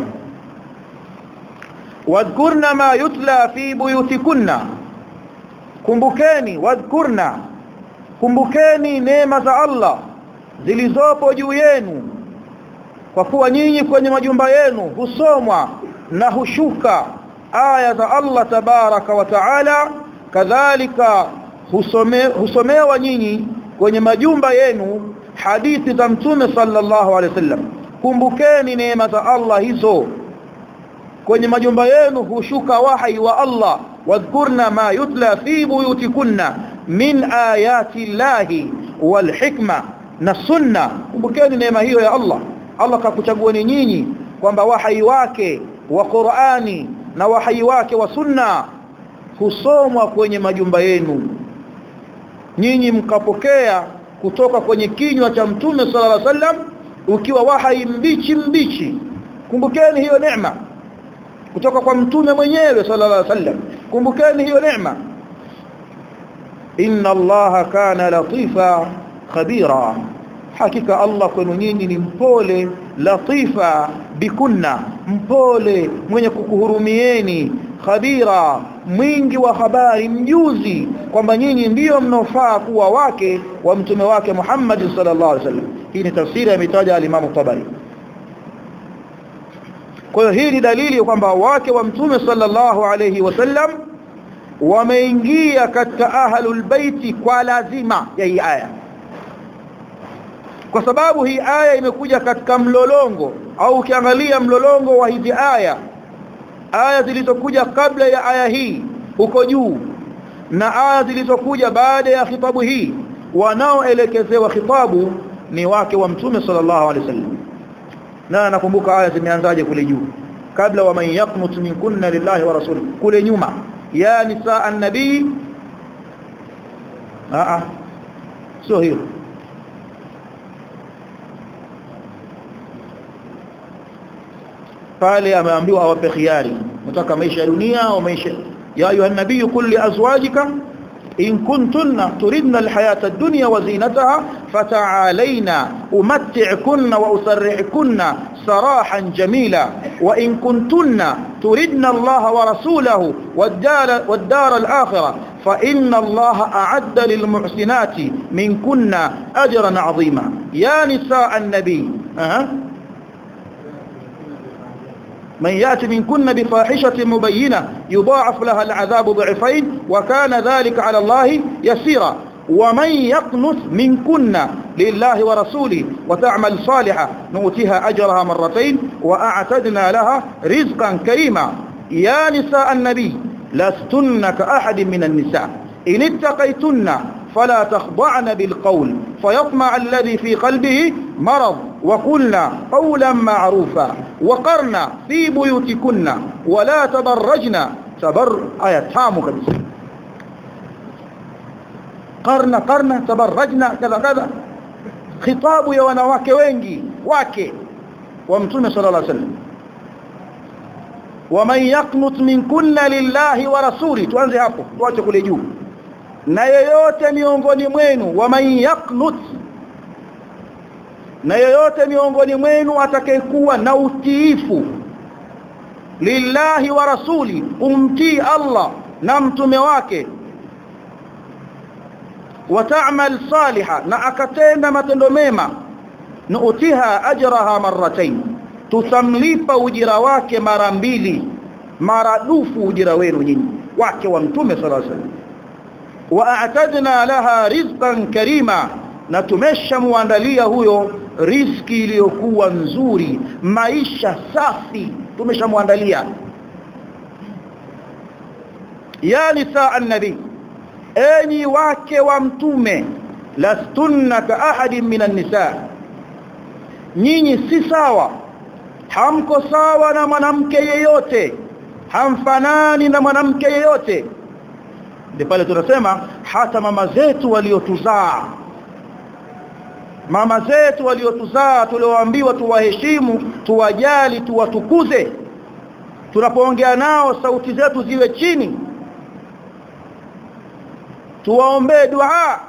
wadhkurna ma yutla fi buyutikunna kumbukeni wadhkurna kumbukeni neema za Allah zilizopo juu yenu kwa kuwa nyinyi kwenye majumba yenu husomwa na hushuka aya za Allah tabaraka wa taala kadhalika husome, husomewa nyinyi kwenye majumba yenu hadithi za mtume sallallahu alaihi wasallam kumbukeni neema za Allah hizo kwenye majumba yenu hushuka wahi wa Allah wadhkurna ma yutla fi buyutikunna min ayati llahi wal hikma na sunna kumbukeni neema hiyo ya Allah Allah kakuchagueni nyinyi kwamba wahai wake wa Qur'ani na wahai wake wa sunna husomwa kwenye majumba yenu nyinyi mkapokea kutoka kwenye kinywa cha mtume sallallahu alaihi wasallam ukiwa wahai mbichi mbichi kumbukeni hiyo neema kutoka kwa mtume mwenyewe sallallahu alaihi wasallam kumbukeni hiyo neema inna allaha kana latifa khabira hakika Allah kwenu nyinyi ni mpole latifa bikunna mpole mwenye kukuhurumieni khabira mwingi wa habari mjuzi kwamba nyinyi ndiyo mnofaa kuwa wake wa mtume wake Muhammad sallallahu alaihi wasallam hii ni tafsiri imetaja al-Imam Tabari kwa hiyo hii ni dalili kwamba wake wa mtume sallallahu alaihi wasallam wameingia katika ahlul baiti kwa lazima ya hii aya kwa sababu hii aya imekuja katika mlolongo au ukiangalia mlolongo wa hizi aya aya zilizokuja kabla ya aya hii huko juu na aya zilizokuja baada ya khitabu hii wanaoelekezewa khitabu ni wake wa mtume sallallahu alaihi wasallam na nakumbuka aya zimeanzaje kule juu kabla wa man yaqnut minkunna lillahi wa rasuli kule nyuma ya nisaa an-nabii a a sio hiyo pale ameambiwa awape khiari mtaka maisha ya dunia au maisha ya ayuha nabii qul li azwajika in kuntunna turidna alhayata ad-dunya wa zinataha fata'alayna umatti'kunna wa usarrihkunna sarahan jamila wa in kuntunna turidna Allah wa rasulahu wad-dar wad-dar al-akhirah fa inna Allah a'adda lil muhsinati minkunna ajran 'azima ya nisaa an-nabi aha من يأتي منكن بفاحشة مبينة يضاعف لها العذاب ضعفين وكان ذلك على الله يسيرا ومن يقنت منكن لله ورسوله وتعمل صالحة نؤتها أجرها مرتين وأعتدنا لها رزقا كريما يا نساء النبي لستن كأحد من النساء إن اتقيتن فلا تخضعن بالقول فيطمع الذي في قلبه مرض وقلنا قولا معروفا وقرنا في بيوتكن ولا تبرجن تبر آية تامو كبيرة قرنا قرنا تبرجنا كذا كذا خطاب يا wanawake wengi wake wa mtume sallallahu alaihi wasallam waman yaqnut minkunna lillahi wa rasuli tuanze hapo tuache kule juu na yeyote miongoni mwenu waman yaqnut na yeyote miongoni mwenu atakayekuwa na utiifu lillahi wa rasuli umtii Allah na mtume wake wata'mal saliha na akatenda matendo mema nuutiha ajraha marratayn tutamlipa ujira wake mara mbili maradufu ujira wenu nyinyi wake wa mtume sallallahu alaihi wasallam waatadna laha rizqan karima na tumeshamuandalia huyo riziki iliyokuwa nzuri maisha safi tumeshamuandalia ya nisaa an-nabi enyi wake wa mtume lastunna ka ahadin minan nisa nyinyi si sawa hamko sawa na mwanamke yeyote hamfanani na mwanamke yeyote ndipo pale tunasema hata mama zetu waliotuzaa mama zetu waliotuzaa tulioambiwa tuwaheshimu tuwajali tuwatukuze tunapoongea nao sauti zetu ziwe chini tuwaombee dua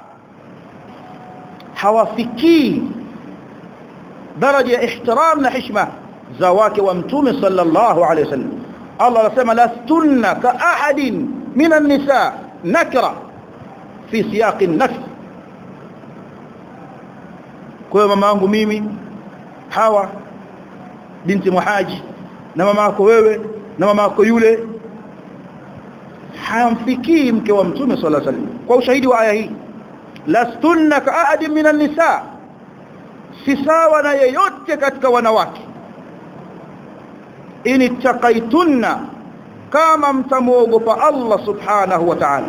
hawafikii daraja ya ihtiram na heshima za wake wa mtume sallallahu alaihi wasallam Allah anasema lastunna ka ahadin minan nisa nakra fi siyaq an-nafs kwa mama yangu mimi hawa binti muhaji na mama yako wewe na mama yako yule hamfikii mke wa mtume sallallahu alaihi wasallam kwa ushahidi wa aya hii lastunna ka ahadin minan nisa si sawa na yeyote katika wanawake in taqaitunna kama mtamuogopa Allah subhanahu wa ta'ala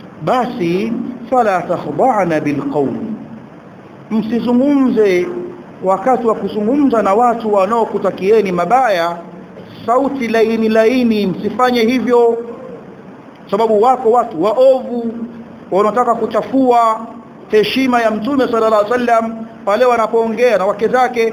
basi fala takhda'na bilqawl msizungumze wakati wa kuzungumza na watu wanaokutakieni mabaya sauti laini laini msifanye hivyo sababu wako watu waovu wanataka kuchafua heshima ya mtume sallallahu alaihi wasallam pale wanapoongea na wake zake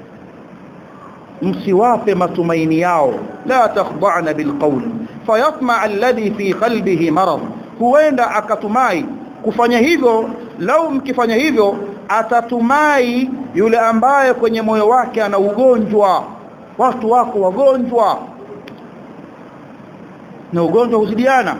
msiwape matumaini yao la takhda'na bilqawl fayatma alladhi fi qalbihi marad huenda akatumai kufanya hivyo lau mkifanya hivyo atatumai yule ambaye kwenye moyo wake ana ugonjwa watu wako wagonjwa na ugonjwa huzidiana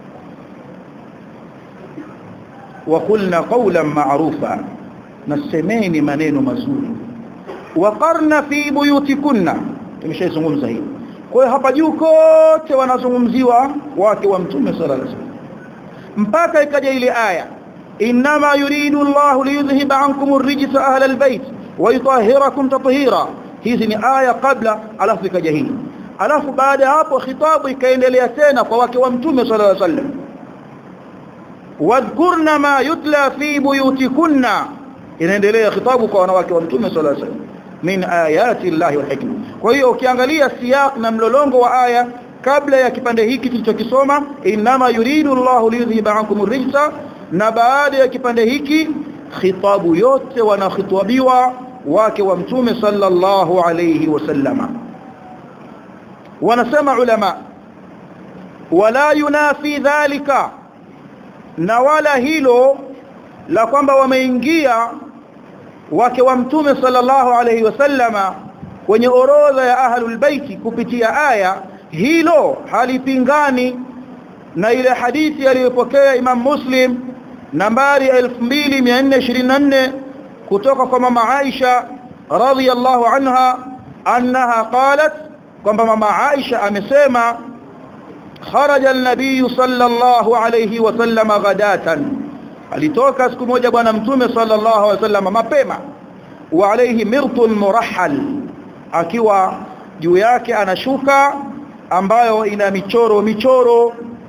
وقلنا قولا معروفا نسمeni maneno mazuri waqarna fi buyutikunna tumeshaizungumza hii kwa hiyo hapa juu kote wanazungumziwa wake wa mtume sallallahu alaihi wasallam mpaka ikaja ile aya inma yuridu Allahu liyudhhiba ankum ar-rijsa ahla al-bayt wa yutahhirakum tatheera hizi ni aya kabla alafu ikaja hii alafu baada hapo khitabu ikaendelea tena kwa wake wa mtume sallallahu alaihi wasallam wadhkurna ma yutla fi buyutikunna inaendelea khitabu kwa wanawake wa mtume sallallahu alaihi wasallam min ayati llahi wal hikma kwa hiyo ukiangalia siyaq na mlolongo wa aya kabla ya kipande hiki tulichokisoma inma yuridu Allahu liyudhhiba ankum ar-rijsa na baada ya kipande hiki khitabu yote wanakhitabiwa wake wa mtume sallallahu alayhi wasallama wanasema ulama wala yunafi dhalika na wala hilo la kwamba wameingia wake wa mtume sallallahu alayhi wasallama kwenye orodha ya ahlul baiti kupitia aya hilo halipingani na ile hadithi aliyopokea Imam Muslim nambari 2424 kutoka kwa mama Aisha radhiyallahu anha annaha qalat kwamba mama Aisha amesema kharaja an-nabiy sallallahu alayhi wasallam ghadatan alitoka siku moja bwana mtume sallallahu alayhi wasallam mapema wa alayhi mirtun murahhal akiwa juu yake anashuka ambayo ina michoro michoro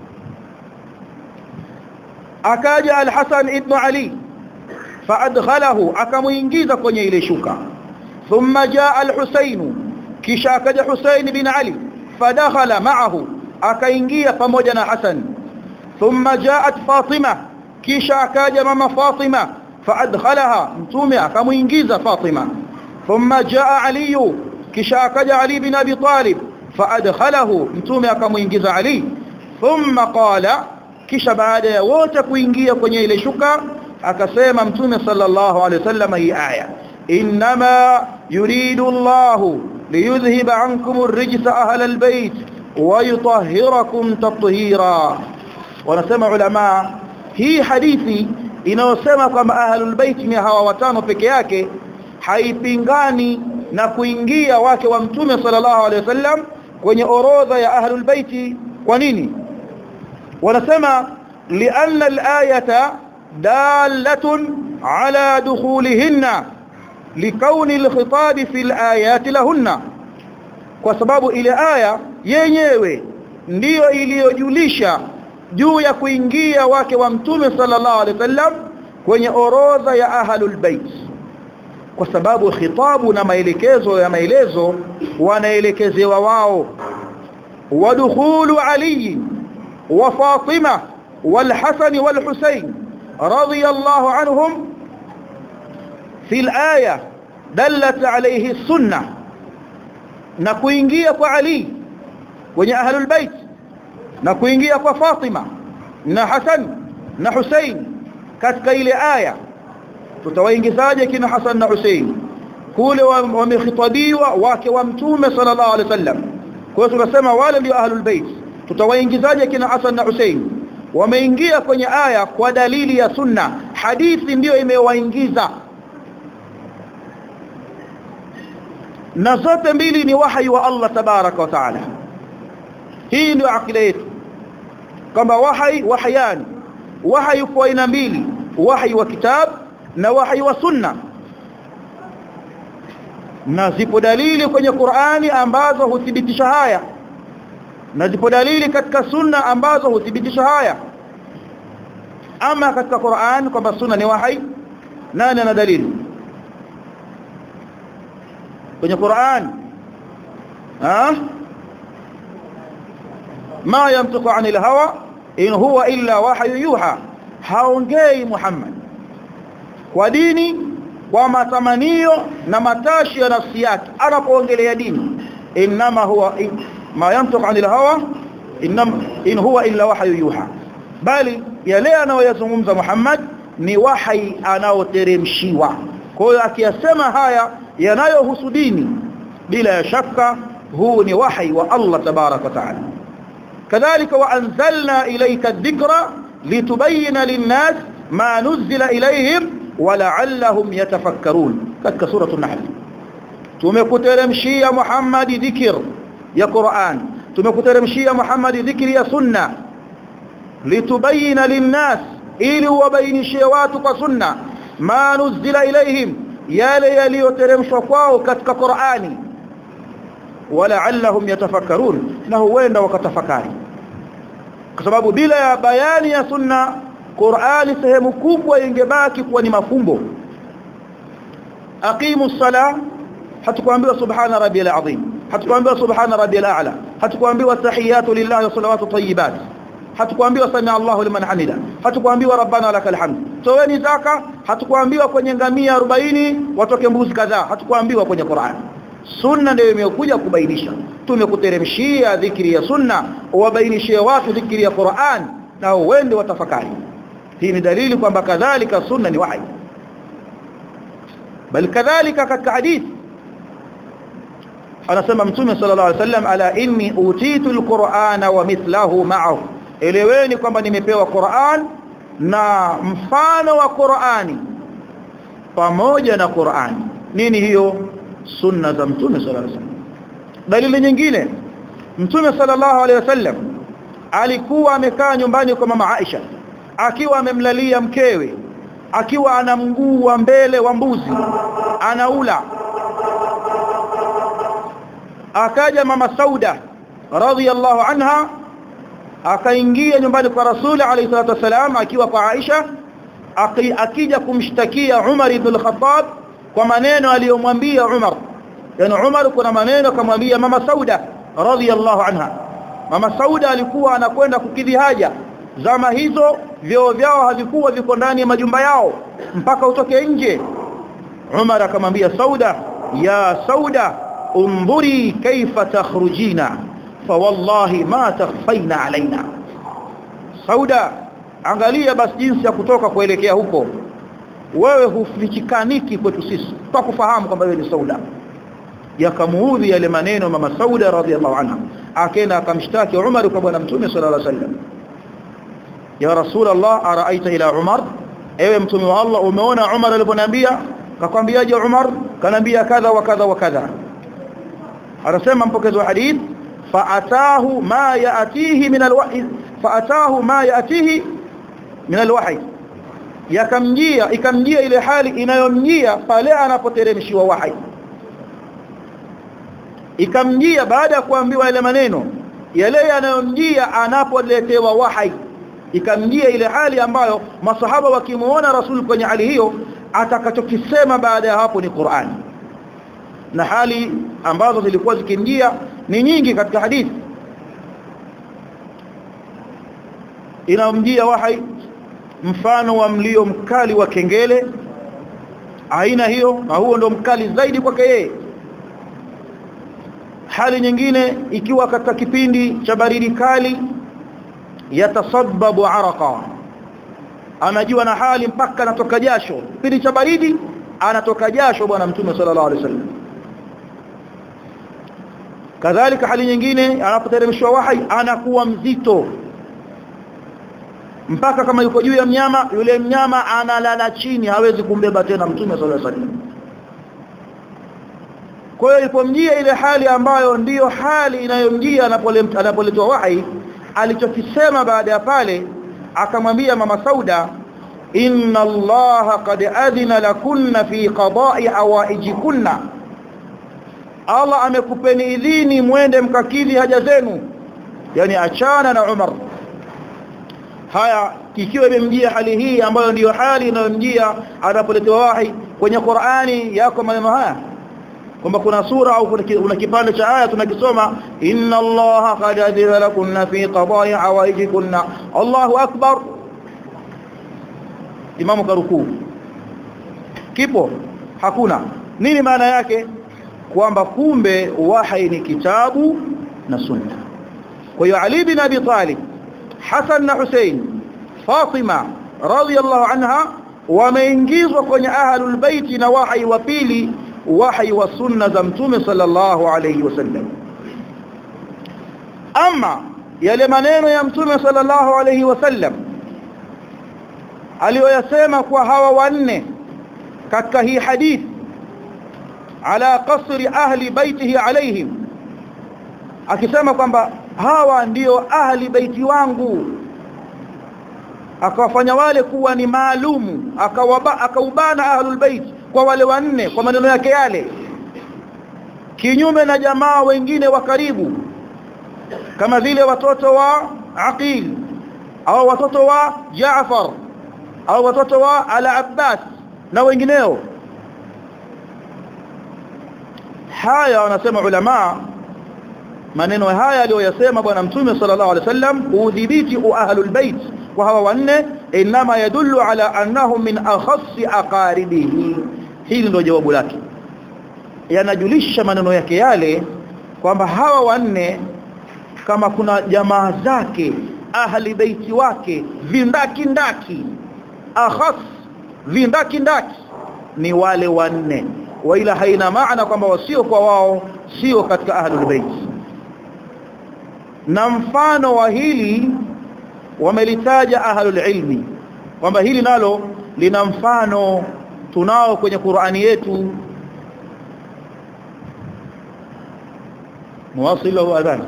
akaja al-Hasan ibn Ali faadkhalahu akamuingiza kwenye ile shuka thumma jaa al-Husayn kisha akaja Husayn bin Ali fadakhala ma'ahu akaingia pamoja na Hasan thumma jaat Fatima kisha akaja mama Fatima faadkhalaha mtume akamuingiza Fatima thumma jaa Ali kisha akaja Ali bin Abi Talib faadkhalahu mtume akamuingiza Ali thumma qala kisha baada ya wote kuingia kwenye ile shuka akasema mtume sallallahu alaihi wasallam hii aya inma yuridu Allah liyudhhiba ankum ar-rijsa ahla al-bayt wa yutahhirakum tatheera wanasema ulama hii hadithi inayosema kwamba ahlul bait ni hawa watano peke yake haipingani na kuingia wake wa mtume sallallahu alaihi wasallam kwenye orodha ya ahlul bait kwa nini wanasema lianna al-ayata dalatun ala dukhulihinna likauni al-khitab fi al-ayati lahunna kwa sababu ile aya yenyewe ndiyo iliyojulisha juu ya kuingia wake wa mtume sallallahu alaihi wasallam kwenye orodha ya ahlul bait kwa sababu khitabu na maelekezo ya maelezo wanaelekezewa wao ودخول علي وفاطمة والحسن والحسين رضي الله عنهم في الآية دلت عليه السنة نكوينجية علي وني أهل البيت نكوينجية فاطمة na Hasan na Hussein katika ile aya tutawaingizaje kina Hasan na Hussein kule wamehitabiwa wake wa mtume sallallahu alaihi wasallam kwa hiyo tunasema wale ndio ahlul bait tutawaingizaje kina Hasan na Hussein wameingia kwenye aya kwa dalili ya sunna hadithi ndiyo imewaingiza na zote mbili ni wahi wa Allah tabaraka wa taala hii ndio akida yetu kwamba wahi wahayani wahi kwa aina mbili wahi wa kitab na wahi wa sunna na zipo dalili kwenye Qur'ani ambazo huthibitisha haya na zipo dalili katika sunna ambazo huthibitisha haya ama katika Qur'an kwamba sunna ni wahi nani ana dalili kwenye Qur'an ha ma yamtuku anil hawa in huwa illa wahyu yuha haongei Muhammad kwa dini kwa matamanio na matashi ya nafsi yake anapoongelea dini inma huwa ma yamtuku anil hawa inma in huwa illa wahyu yuha bali yale anayoyazungumza Muhammad ni wahi anaoteremshiwa kwa hiyo akiyasema haya yanayohusu dini bila ya shaka huu ni wahi wa Allah tabarak wa taala kadhalika wa anzalna ilayka adh-dhikra litubayyana lin-nas ma nuzila ilayhim wa la'allahum yatafakkarun katika sura an-nahl tumekuteremshia Muhammad dhikr ya Qur'an tumekuteremshia Muhammad dhikri ya sunna litubayyana lin-nas ili wabainishie watu kwa sunna ma nuzila ilayhim yale yaliyoteremshwa kwao katika Qur'ani wala'allahum yatafakkarun na huenda wakatafakari kwa sababu bila ya bayani ya sunna Qur'ani sehemu kubwa ingebaki kuwa ni mafumbo aqimus sala hatukuambiwa subhana rabbiyal azim hatukuambiwa subhana rabbiyal a'la hatukuambiwa tahiyatu lillahi wa salawatu tayyibat hatukuambiwa sami Allahu liman hamida hatukuambiwa rabbana lakal hamd toweni zaka hatukuambiwa kwenye ngamia 40 watoke mbuzi kadhaa hatukuambiwa kwenye Qur'an sunna ndio imekuja kubainisha tumekuteremshia dhikri ya sunna uwabainishie watu dhikri ya Qur'an na uende watafakari hii ni dalili kwamba kadhalika sunna ni wahi bal kadhalika katika hadithi anasema mtume sallallahu alaihi wasallam ala inni utitu alqur'ana wa mithlahu ma'ahu eleweni kwamba nimepewa Qur'an na mfano wa Qur'ani pamoja na Qur'ani nini hiyo sunna za mtume sallallahu alaihi wasallam dalili nyingine mtume sallallahu alaihi wasallam alikuwa amekaa nyumbani kwa mama Aisha akiwa amemlalia mkewe akiwa ana mguu wa mbele wa mbuzi anaula akaja mama Sauda radhiyallahu anha akaingia nyumbani kwa Rasuli alayhi salatu wasalam akiwa kwa Aisha akija kumshtakia Umar ibn al-Khattab kwa maneno aliyomwambia Umar yani Umar kuna maneno akamwambia mama Sauda radhiyallahu anha mama Sauda alikuwa anakwenda kukidhi haja zama hizo vyoo vyao havikuwa viko ndani ya majumba yao mpaka utoke nje Umar akamwambia Sauda ya Sauda انظري كيف تخرجين فوالله ما تخفين علينا sauda angalia basi jinsi ya kutoka kuelekea huko wewe hufichikaniki kwetu sisi kwa kufahamu kwamba wewe ni sauda yakamuudhi yale maneno mama sauda radhiallahu anha akaenda akamshtaki Umar kwa bwana mtume sallallahu alaihi wasallam ya rasul Allah araaita ila Umar ewe mtume wa Allah umeona Umar aliponiambia kakwambiaje Umar kanambia kadha wa kadha wa kadha anasema mpokezi wa hadith faatahu ma yaatihi min alwahy faatahu ma yaatihi min alwahy yakamjia ikamjia ile hali inayomjia pale anapoteremshiwa wahi ikamjia baada ya kuambiwa ile maneno yale yanayomjia anapoletewa wahi ikamjia ile hali ambayo masahaba wakimuona rasul kwenye hali hiyo atakachokisema baada ya hapo ni Qur'ani na hali ambazo zilikuwa zikimjia ni nyingi katika hadithi inamjia wahai mfano wa mlio mkali wa kengele aina hiyo na huo ndo mkali zaidi kwake yeye hali nyingine ikiwa katika kipindi cha baridi kali yatasabbabu araqa anajua na hali mpaka anatoka jasho kipindi cha baridi anatoka jasho bwana mtume sallallahu alaihi wasallam kadhalika hali nyingine anapoteremshwa wahi anakuwa mzito mpaka kama yuko juu ya mnyama yule mnyama analala chini hawezi kumbeba tena mtume sallallahu alaihi wasallam kwa hiyo ilipomjia ile hali ambayo ndiyo hali inayomjia anapoletwa wahi alichokisema baada ya pale akamwambia mama Sauda inna allaha qad adhina lakunna fi qada'i hawaijikunna Allah amekupeni idhini mwende mkakidhi haja zenu yani achana na Umar haya ikiwa imemjia hali hii ambayo ndiyo hali inayomjia anapoletewa wahi kwenye Qur'ani yako maneno haya kwamba kuna sura au kuna kipande cha aya tunakisoma inna allaha qad adhina lakunna fi qada'i hawaijikunna Allahu akbar imamu karukuu kipo hakuna nini maana yake kwamba kumbe wahi ni kitabu na sunna kwa hiyo Ali bin Abi Talib Hassan na Hussein Fatima radhiyallahu anha wameingizwa kwenye ahlul baiti na wahi wa pili wahi wa sunna za mtume sallallahu alayhi wasallam ama yale maneno ya mtume sallallahu alayhi wasallam aliyoyasema kwa hawa wanne katika hii hadithi ala qasri ahli baitihi alaihim akisema kwamba hawa ndiyo ahli baiti wangu akawafanya wale kuwa ni maalumu akaubana ahlul bait kwa wale wanne kwa maneno yake yale kinyume na jamaa wengine wa karibu kama vile watoto wa Aqil au watoto wa Jaafar au watoto wa Al-Abbas na wengineo haya wanasema ulama maneno haya aliyoyasema bwana mtume sallallahu alaihi wasallam kuudhibiti ahlul bait kwa hawa wanne inma yadullu ala annahum min akhassi aqaribihi hili ndio jawabu lake yanajulisha maneno yake yale kwamba hawa wanne kama kuna jamaa zake ahli baiti wake vindaki ndaki akhas vindaki ndaki ni wale wanne waila haina maana kwamba wasio kwa wao sio katika ahlul bait na mfano wa hili wamelitaja ahlul ilmi kwamba hili nalo lina mfano tunao kwenye Qur'ani yetu muwasil au adhan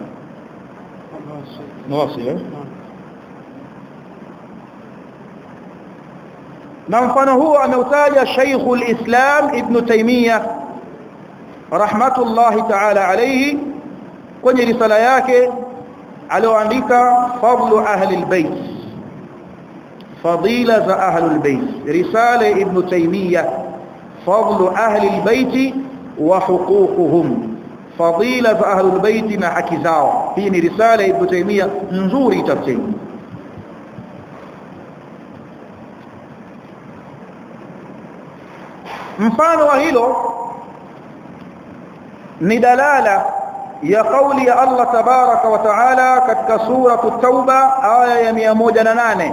muwasil na mfano huo ameutaja Sheikhul Islam Ibn Taymiyyah rahmatullahi ta'ala alayhi kwenye risala yake alioandika fadlu ahli albayt fadila za ahli albayt risala Ibn Taymiyyah fadlu ahli albayt wa huququhum fadila za ahli albayt na haki zao hii ni risala Ibn Taymiyyah nzuri tafsiri mfano wa hilo ni dalala ya kauli ya Allah tabaraka wa taala katika sura at-tauba aya ya 108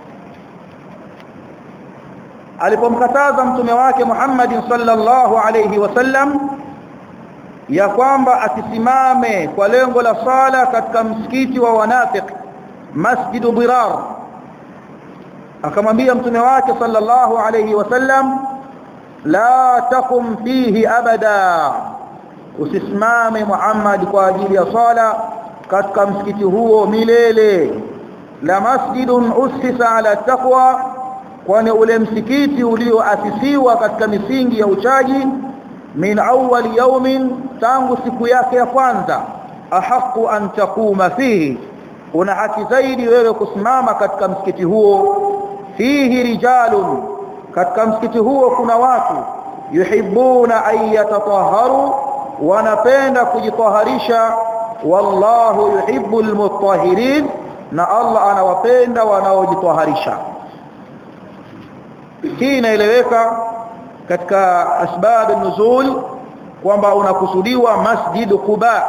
alipomkataza mtume wake Muhammad sallallahu alayhi wasallam ya kwamba asisimame kwa lengo la sala katika msikiti wa wanafiq masjidu dirar akamwambia mtume wake sallallahu alayhi wasallam la takum fihi abada usisimame Muhammad kwa ajili ya sala katika msikiti huo milele la masjidun usisa ala taqwa kwani ule msikiti ulioasisiwa katika misingi ya uchaji min awwal yawmin tangu siku yake ya kwanza ahaqu an taquma fihi una haki zaidi wewe kusimama katika msikiti huo fihi rijalun katika msikiti huo kuna watu yuhibbuna an yatatahharu wanapenda kujitaharisha wallahu yuhibbul mutahhirin na Allah anawapenda wanaojitaharisha hii inaeleweka katika asbab nuzul kwamba unakusudiwa masjid Quba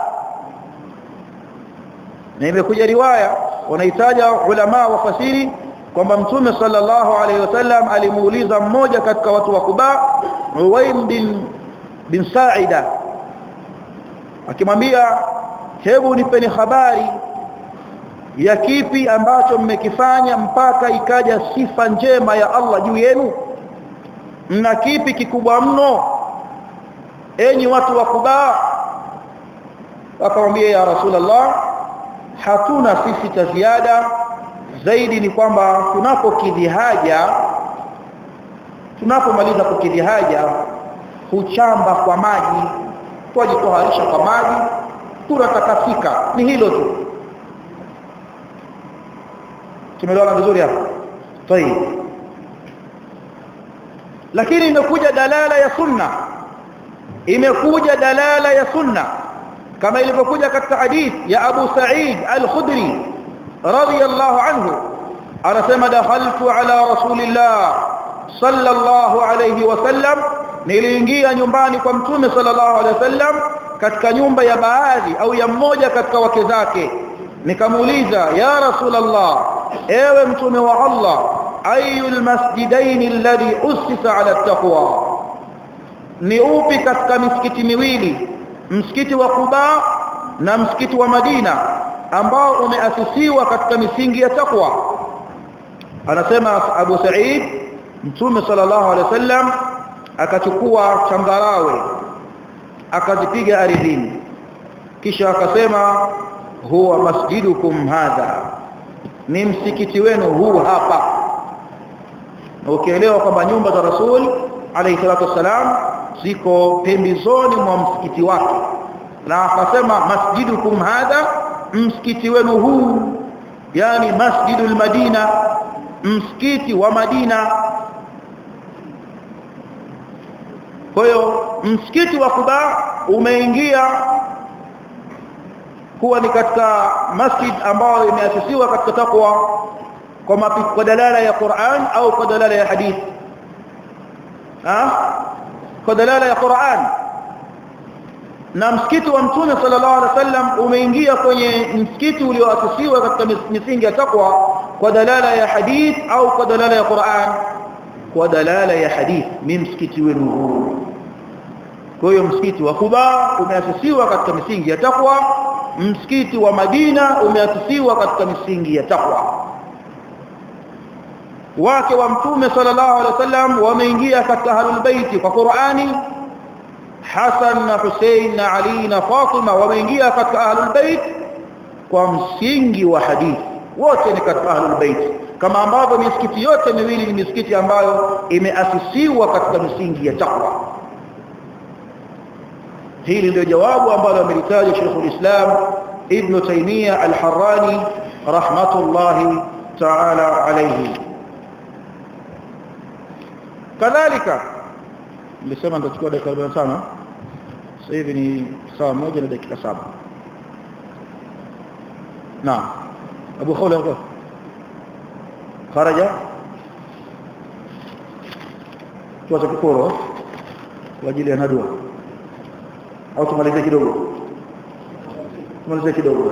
na imekuja riwaya wanahitaja ulama wafasiri kwamba mtume sallallahu alaihi wasallam alimuuliza mmoja katika watu wa Quba Uwaim bin bin Sa'ida akimwambia hebu nipeni habari ya kipi ambacho mmekifanya mpaka ikaja sifa njema ya Allah juu yenu mna kipi kikubwa mno enyi watu wa Quba akamwambia ya Rasulullah hatuna sisi cha ziada zaidi ni kwamba tunapokidhi haja tunapomaliza kukidhi haja huchamba kwa maji twajitoharisha kwa maji tunatakafika ni hilo tu tumeelewana vizuri hapo tayeb lakini imekuja dalala ya sunna imekuja dalala ya sunna kama ilivyokuja katika hadith ya Abu Sa'id Al-Khudri radiyallahu anhu anasema dakhaltu ala rasulillah sallallahu alayhi wasallam niliingia nyumbani kwa mtume sallallahu alayhi wasallam katika nyumba ya baadhi au ya mmoja katika wake zake nikamuuliza ya rasulullah ewe mtume wa Allah ayul masjidain alladhi usisa ala taqwa ni upi katika misikiti miwili msikiti wa Quba na msikiti wa Madina ambao umeasisiwa katika misingi ya takwa anasema Abu Sa'id Mtume sallallahu alaihi wasallam akachukua changarawe akazipiga ardhini kisha akasema huwa masjidukum hadha ni msikiti wenu huu hapa na ukielewa kwamba nyumba za Rasul alayhi salatu wasalam ziko pembezoni mwa msikiti wake na akasema masjidukum hadha msikiti wenu huu yani masjidul madina msikiti wa Madina kwa hiyo msikiti wa Quba umeingia kuwa ni katika masjid ambao imeasisiwa katika takwa kwa kwa dalala ya Qur'an au kwa dalala ya hadith ah kwa dalala ya Qur'an na msikiti wa mtume sallallahu alaihi wasallam umeingia kwenye msikiti ulioasisiwa katika misingi ya takwa kwa dalala ya hadith au kwa dalala ya Qur'an kwa dalala ya hadith ni msikiti wenu huu kwa hiyo msikiti wa Quba umeasisiwa katika misingi ya takwa msikiti wa Madina umeasisiwa katika misingi ya takwa wake wa mtume sallallahu alaihi wasallam wameingia katika ahlul baiti kwa Qur'ani Hasan na Hussein na Ali na Fatima wameingia katika ahlul bait kwa msingi wa hadithi wote ni katika ahlul bait kama ambavyo misikiti yote miwili ni misikiti ambayo imeasisiwa katika misingi ya takwa hili ndio jawabu ambalo amelitaja Sheikhul Islam Ibn Taymiyyah Al-Harrani rahmatullahi ta'ala alayhi kadhalika nilisema nitachukua dakika 45 sasa hivi ni saa moja na dakika saba naam Abu Khawla yuko kharaja tuache kukoro kwa ajili ya nadwa au tumalize kidogo tumalize kidogo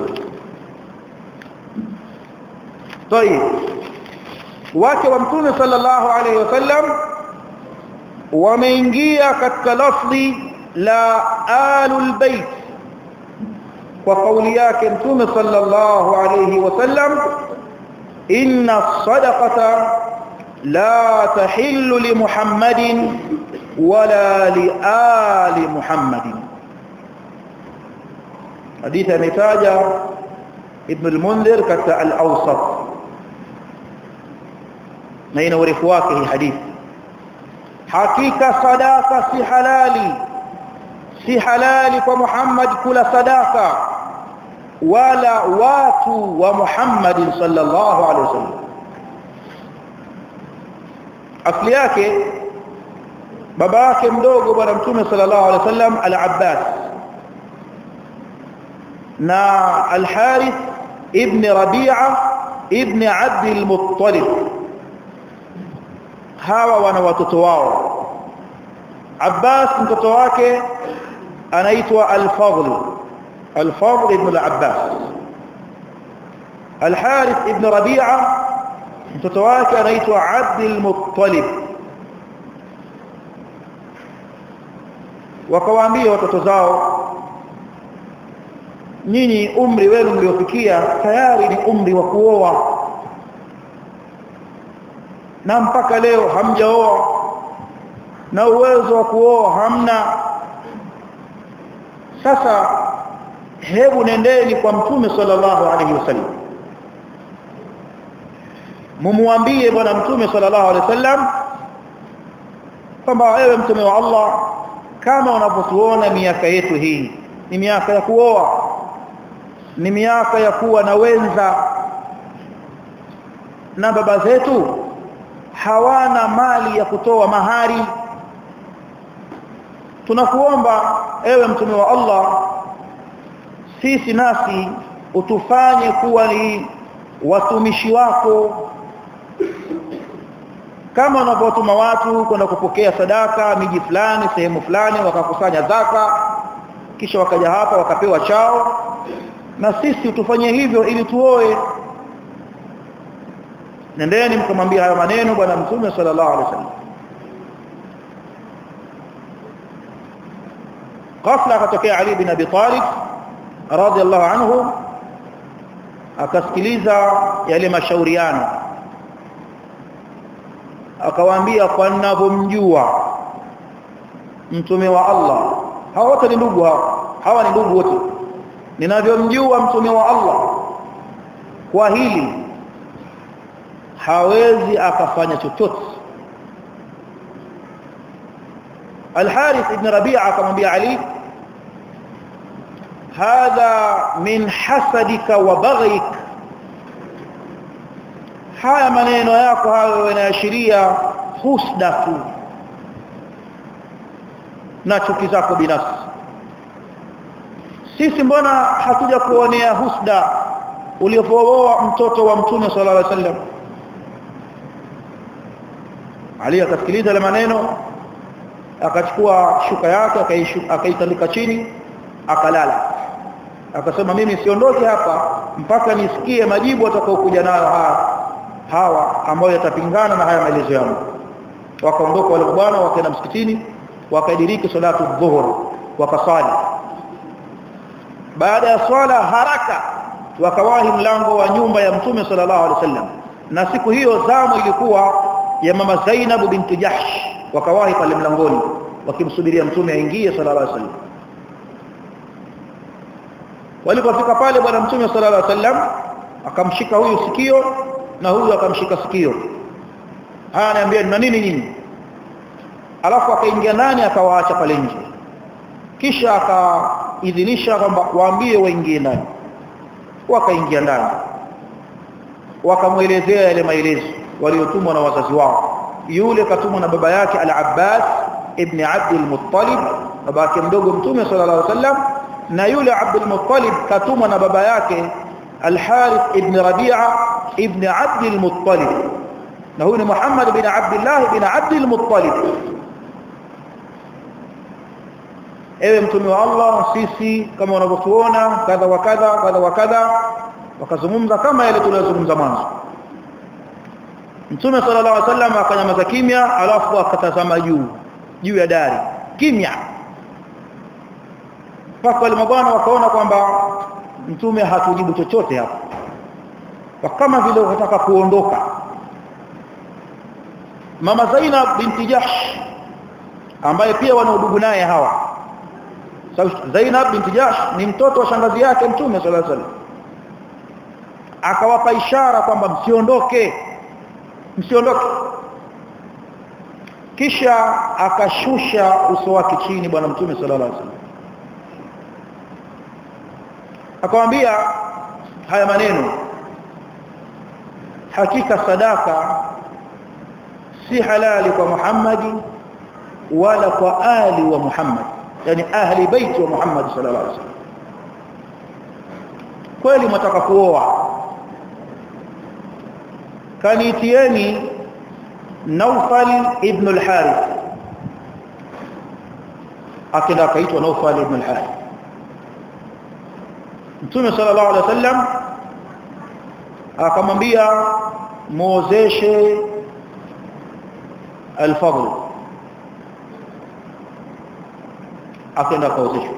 طيب wake wa mtume sallallahu alaihi wasallam wameingia katika lafzi la alul bait kwa kauli yake mtume sallallahu alayhi wasallam inna sadaqata la tahillu li muhammadin wala li ali muhammadin hadithi ametaja ibn al-mundhir katika al-awsat na ina urefu wake hii hadithi hakika sadaka si halali si halali kwa Muhammad kula sadaka wala watu wa Muhammad sallallahu alaihi wasallam asli yake baba yake mdogo bwana mtume sallallahu alaihi wasallam al-Abbas na al-Harith ibn Rabi'a ibn Abd al-Muttalib hawa wana watoto wao Abbas mtoto wake anaitwa Al-Fadl Al-Fadl ibn al-Abbas Al-Harith ibn Rabi'a mtoto wake anaitwa Abd al-Muttalib wakawaambia watoto zao nyinyi umri wenu mliofikia tayari ni umri wa kuoa na mpaka leo hamjaoa na uwezo wa kuoa hamna sasa hebu nendeni kwa mtume sallallahu alaihi wasallam mumwambie bwana mtume sallallahu alaihi wasallam kwamba wewe mtume wa Allah kama unavyotuona miaka yetu hii ni miaka ya kuoa ni miaka ya kuwa na wenza na baba zetu hawana mali ya kutoa mahari tunakuomba ewe mtume wa Allah sisi nasi utufanye kuwa ni watumishi wako kama unavyotuma watu kwenda kupokea sadaka miji fulani sehemu fulani wakakusanya zaka kisha wakaja hapa wakapewa chao na sisi utufanye hivyo ili tuoe nendeni mkamwambia hayo maneno bwana mtume sallallahu alaihi wasallam ghafla akatokea Ali bin Abi Talib radhiallahu anhu akasikiliza yale mashauriano akawaambia kwa ninavyomjua mtume wa Allah hawa wote ni ndugu hawa hawa ni ndugu wote ninavyomjua mtume wa Allah kwa hili hawezi akafanya chochote Al-Harith ibn Rabi'a akamwambia Ali hadha min hasadika wa baghik haya maneno yako hayo yanaashiria husda tu na chuki zako binafsi sisi mbona hatuja kuonea husda uliopooa mtoto wa mtume sallallahu alaihi wasallam Ali akasikiliza ile maneno akachukua shuka yake akaitandika chini akalala akasema mimi siondoke hapa mpaka nisikie majibu atakayokuja nayo hawa hawa ambao yatapingana na haya maelezo yangu wakaondoka wale bwana wakaenda msikitini wakaidiriki salatu dhuhur wakasali baada ya swala haraka wakawahi mlango wa nyumba ya mtume sallallahu alaihi wasallam na siku hiyo zamu ilikuwa ya mama Zainab binti Jahsh wakawahi pale mlangoni wakimsubiria mtume aingie sallallahu alaihi wasallam walipofika pale bwana mtume sallallahu alaihi wasallam akamshika huyu sikio na huyu akamshika sikio haya ananiambia na nini nini alafu akaingia ndani akawaacha pale nje kisha akaidhinisha kwamba waambie waingie ndani wakaingia ndani wakamuelezea yale maelezo waliotumwa na wazazi wao yule katumwa na baba yake al-Abbas ibn Abd al-Muttalib baba yake mdogo mtume sallallahu alaihi wasallam na yule Abd al-Muttalib katumwa na baba yake al-Harith ibn Rabi'a ibn Abd al-Muttalib na huyu ni Muhammad bin Abdullah ibn Abd al-Muttalib ewe mtume wa Allah sisi kama unavyotuona kadha wa kadha kadha wa kadha wakazungumza kama yale tuliyozungumza mwanzo Mtume sallallahu alaihi wasallam akanyamaza kimya alafu akatazama juu juu ya dari kimya mpaka wale mabwana wakaona kwamba mtume hatujibu chochote hapo kama vile wanataka kuondoka mama Zainab binti Jahsh ambaye pia wana udugu naye hawa Zainab binti Jahsh ni mtoto wa shangazi yake mtume sallallahu alaihi wasallam akawapa ishara kwamba msiondoke msiondoke kisha akashusha uso wake chini bwana mtume sallallahu alaihi wasallam akamwambia haya maneno hakika sadaka si halali kwa Muhammad wala kwa ali wa Muhammad yani ahli baiti wa Muhammad sallallahu alaihi wasallam kweli mtaka kuoa kanitieni Naufal ibn al-Harith akenda akaitwa Naufal ibn al-Harith Mtume sallallahu alaihi wasallam akamwambia muozeshe al-Fadl akenda akaozeshwa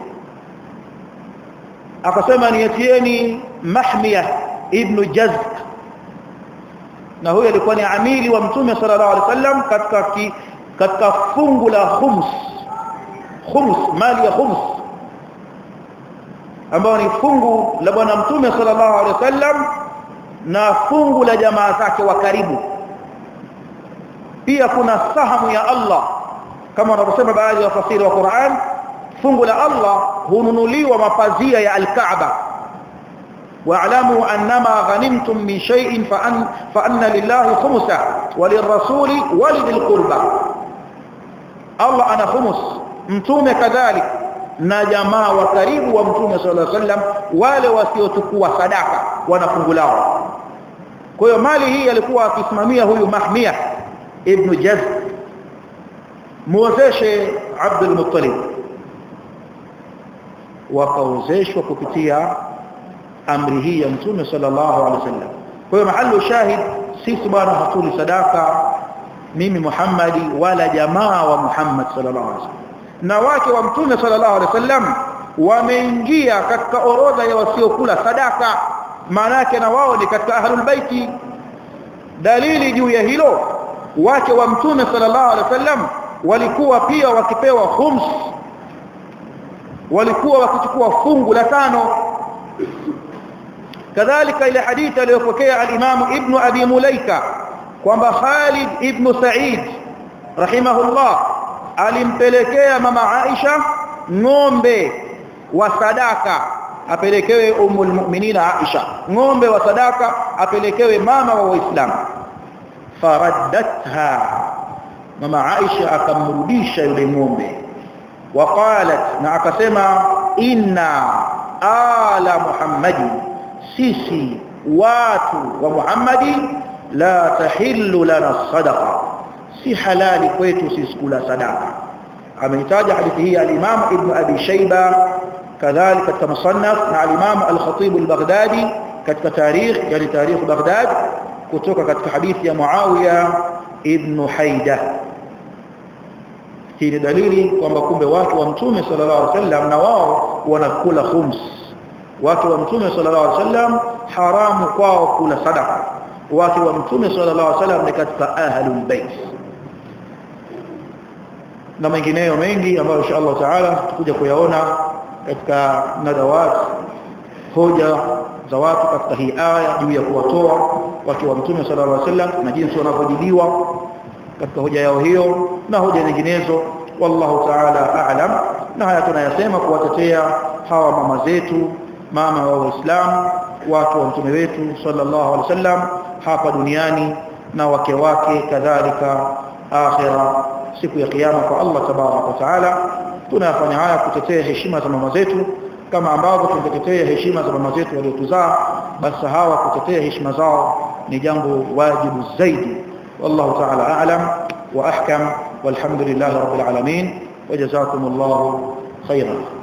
akasema niatieni Mahmiyah ibn Jazk na huyo alikuwa ni amili wa mtume sallallahu alaihi wasallam katika ki, katika fungu la khums khums mali ya khums ambao ni fungu la bwana mtume sallallahu alaihi wasallam na fungu la jamaa zake wa karibu pia kuna sahamu ya Allah kama wanavyosema baadhi ya wafasiri wa Qur'an fungu la Allah hununuliwa mapazia ya al-Kaaba واعلموا انما غنمتم من شيء فان فان لله خمسا وللرسول ولذي القربى الله انا خمس mtume kadhalika na jamaa wa karibu wa mtume sallallahu alaihi wasallam wale wasiochukua sadaka wana fungu lao kwa hiyo mali hii alikuwa akisimamia huyu Mahmia ibn Jaz muozeshe Abdul Muttalib wakaozeshwa kupitia amri hii ya mtume sallallahu alaihi wasallam kwa hiyo mahali shahid sisi bwana hatuli sadaka mimi Muhammadi wala jamaa wa Muhammad sallallahu alaihi wasallam na wake wa mtume sallallahu alaihi wasallam wameingia katika orodha ya wasiokula sadaka maana yake na wao ni katika ahlul baiti dalili juu ya hilo wake wa mtume sallallahu alaihi wasallam walikuwa pia wakipewa khums walikuwa wakichukua fungu la tano kadhalika ile hadithi aliyopokea al-Imam Ibn Abi Mulaika kwamba Khalid ibn Sa'id rahimahullah alimpelekea mama Aisha ng'ombe wa sadaka apelekewe umul mu'minina Aisha ng'ombe wa sadaka apelekewe mama wa Waislamu faraddatha mama Aisha akamrudisha yule ng'ombe waqalat na akasema inna ala muhammadi sisi watu wa muhammadi la tahillu lana sadaqa si halali kwetu sisi kula sadaka ameitaja hadithi hii al-Imam Ibn Abi Shayba kadhalika katika musannaf na al-Imam al-Khatib al-Baghdadi katika tarikh yani tarikh Baghdad kutoka katika hadithi ya Muawiya ibn Haida hii ni dalili kwamba kumbe watu wa mtume sallallahu alaihi wasallam na wao wanakula khums watu wa mtume sallallahu alaihi wasallam haramu kwao kula sadaka watu wa mtume sallallahu alaihi wasallam ni katika ahlul bait na mengineyo mengi ambayo insha Allah taala tutakuja kuyaona katika nadawat hoja za watu katika hii aya juu ya kuwatoa watu wa mtume sallallahu alaihi wasallam na jinsi wanavyojibiwa katika hoja yao hiyo na hoja nyinginezo wallahu taala a'lam na haya tunayasema kuwatetea hawa mama zetu mama wa waislamu watu wa mtume wetu sallallahu alaihi wasallam hapa duniani na wake wake kadhalika akhira siku ya kiyama kwa Allah tabarak wa taala tunafanya haya kutetea heshima za mama zetu kama ambavyo tunatetea heshima za mama zetu waliotuzaa basi hawa kutetea heshima zao ni jambo wajibu zaidi والله تعالى أعلم وأحكم والحمد لله رب العالمين وجزاكم الله خيرا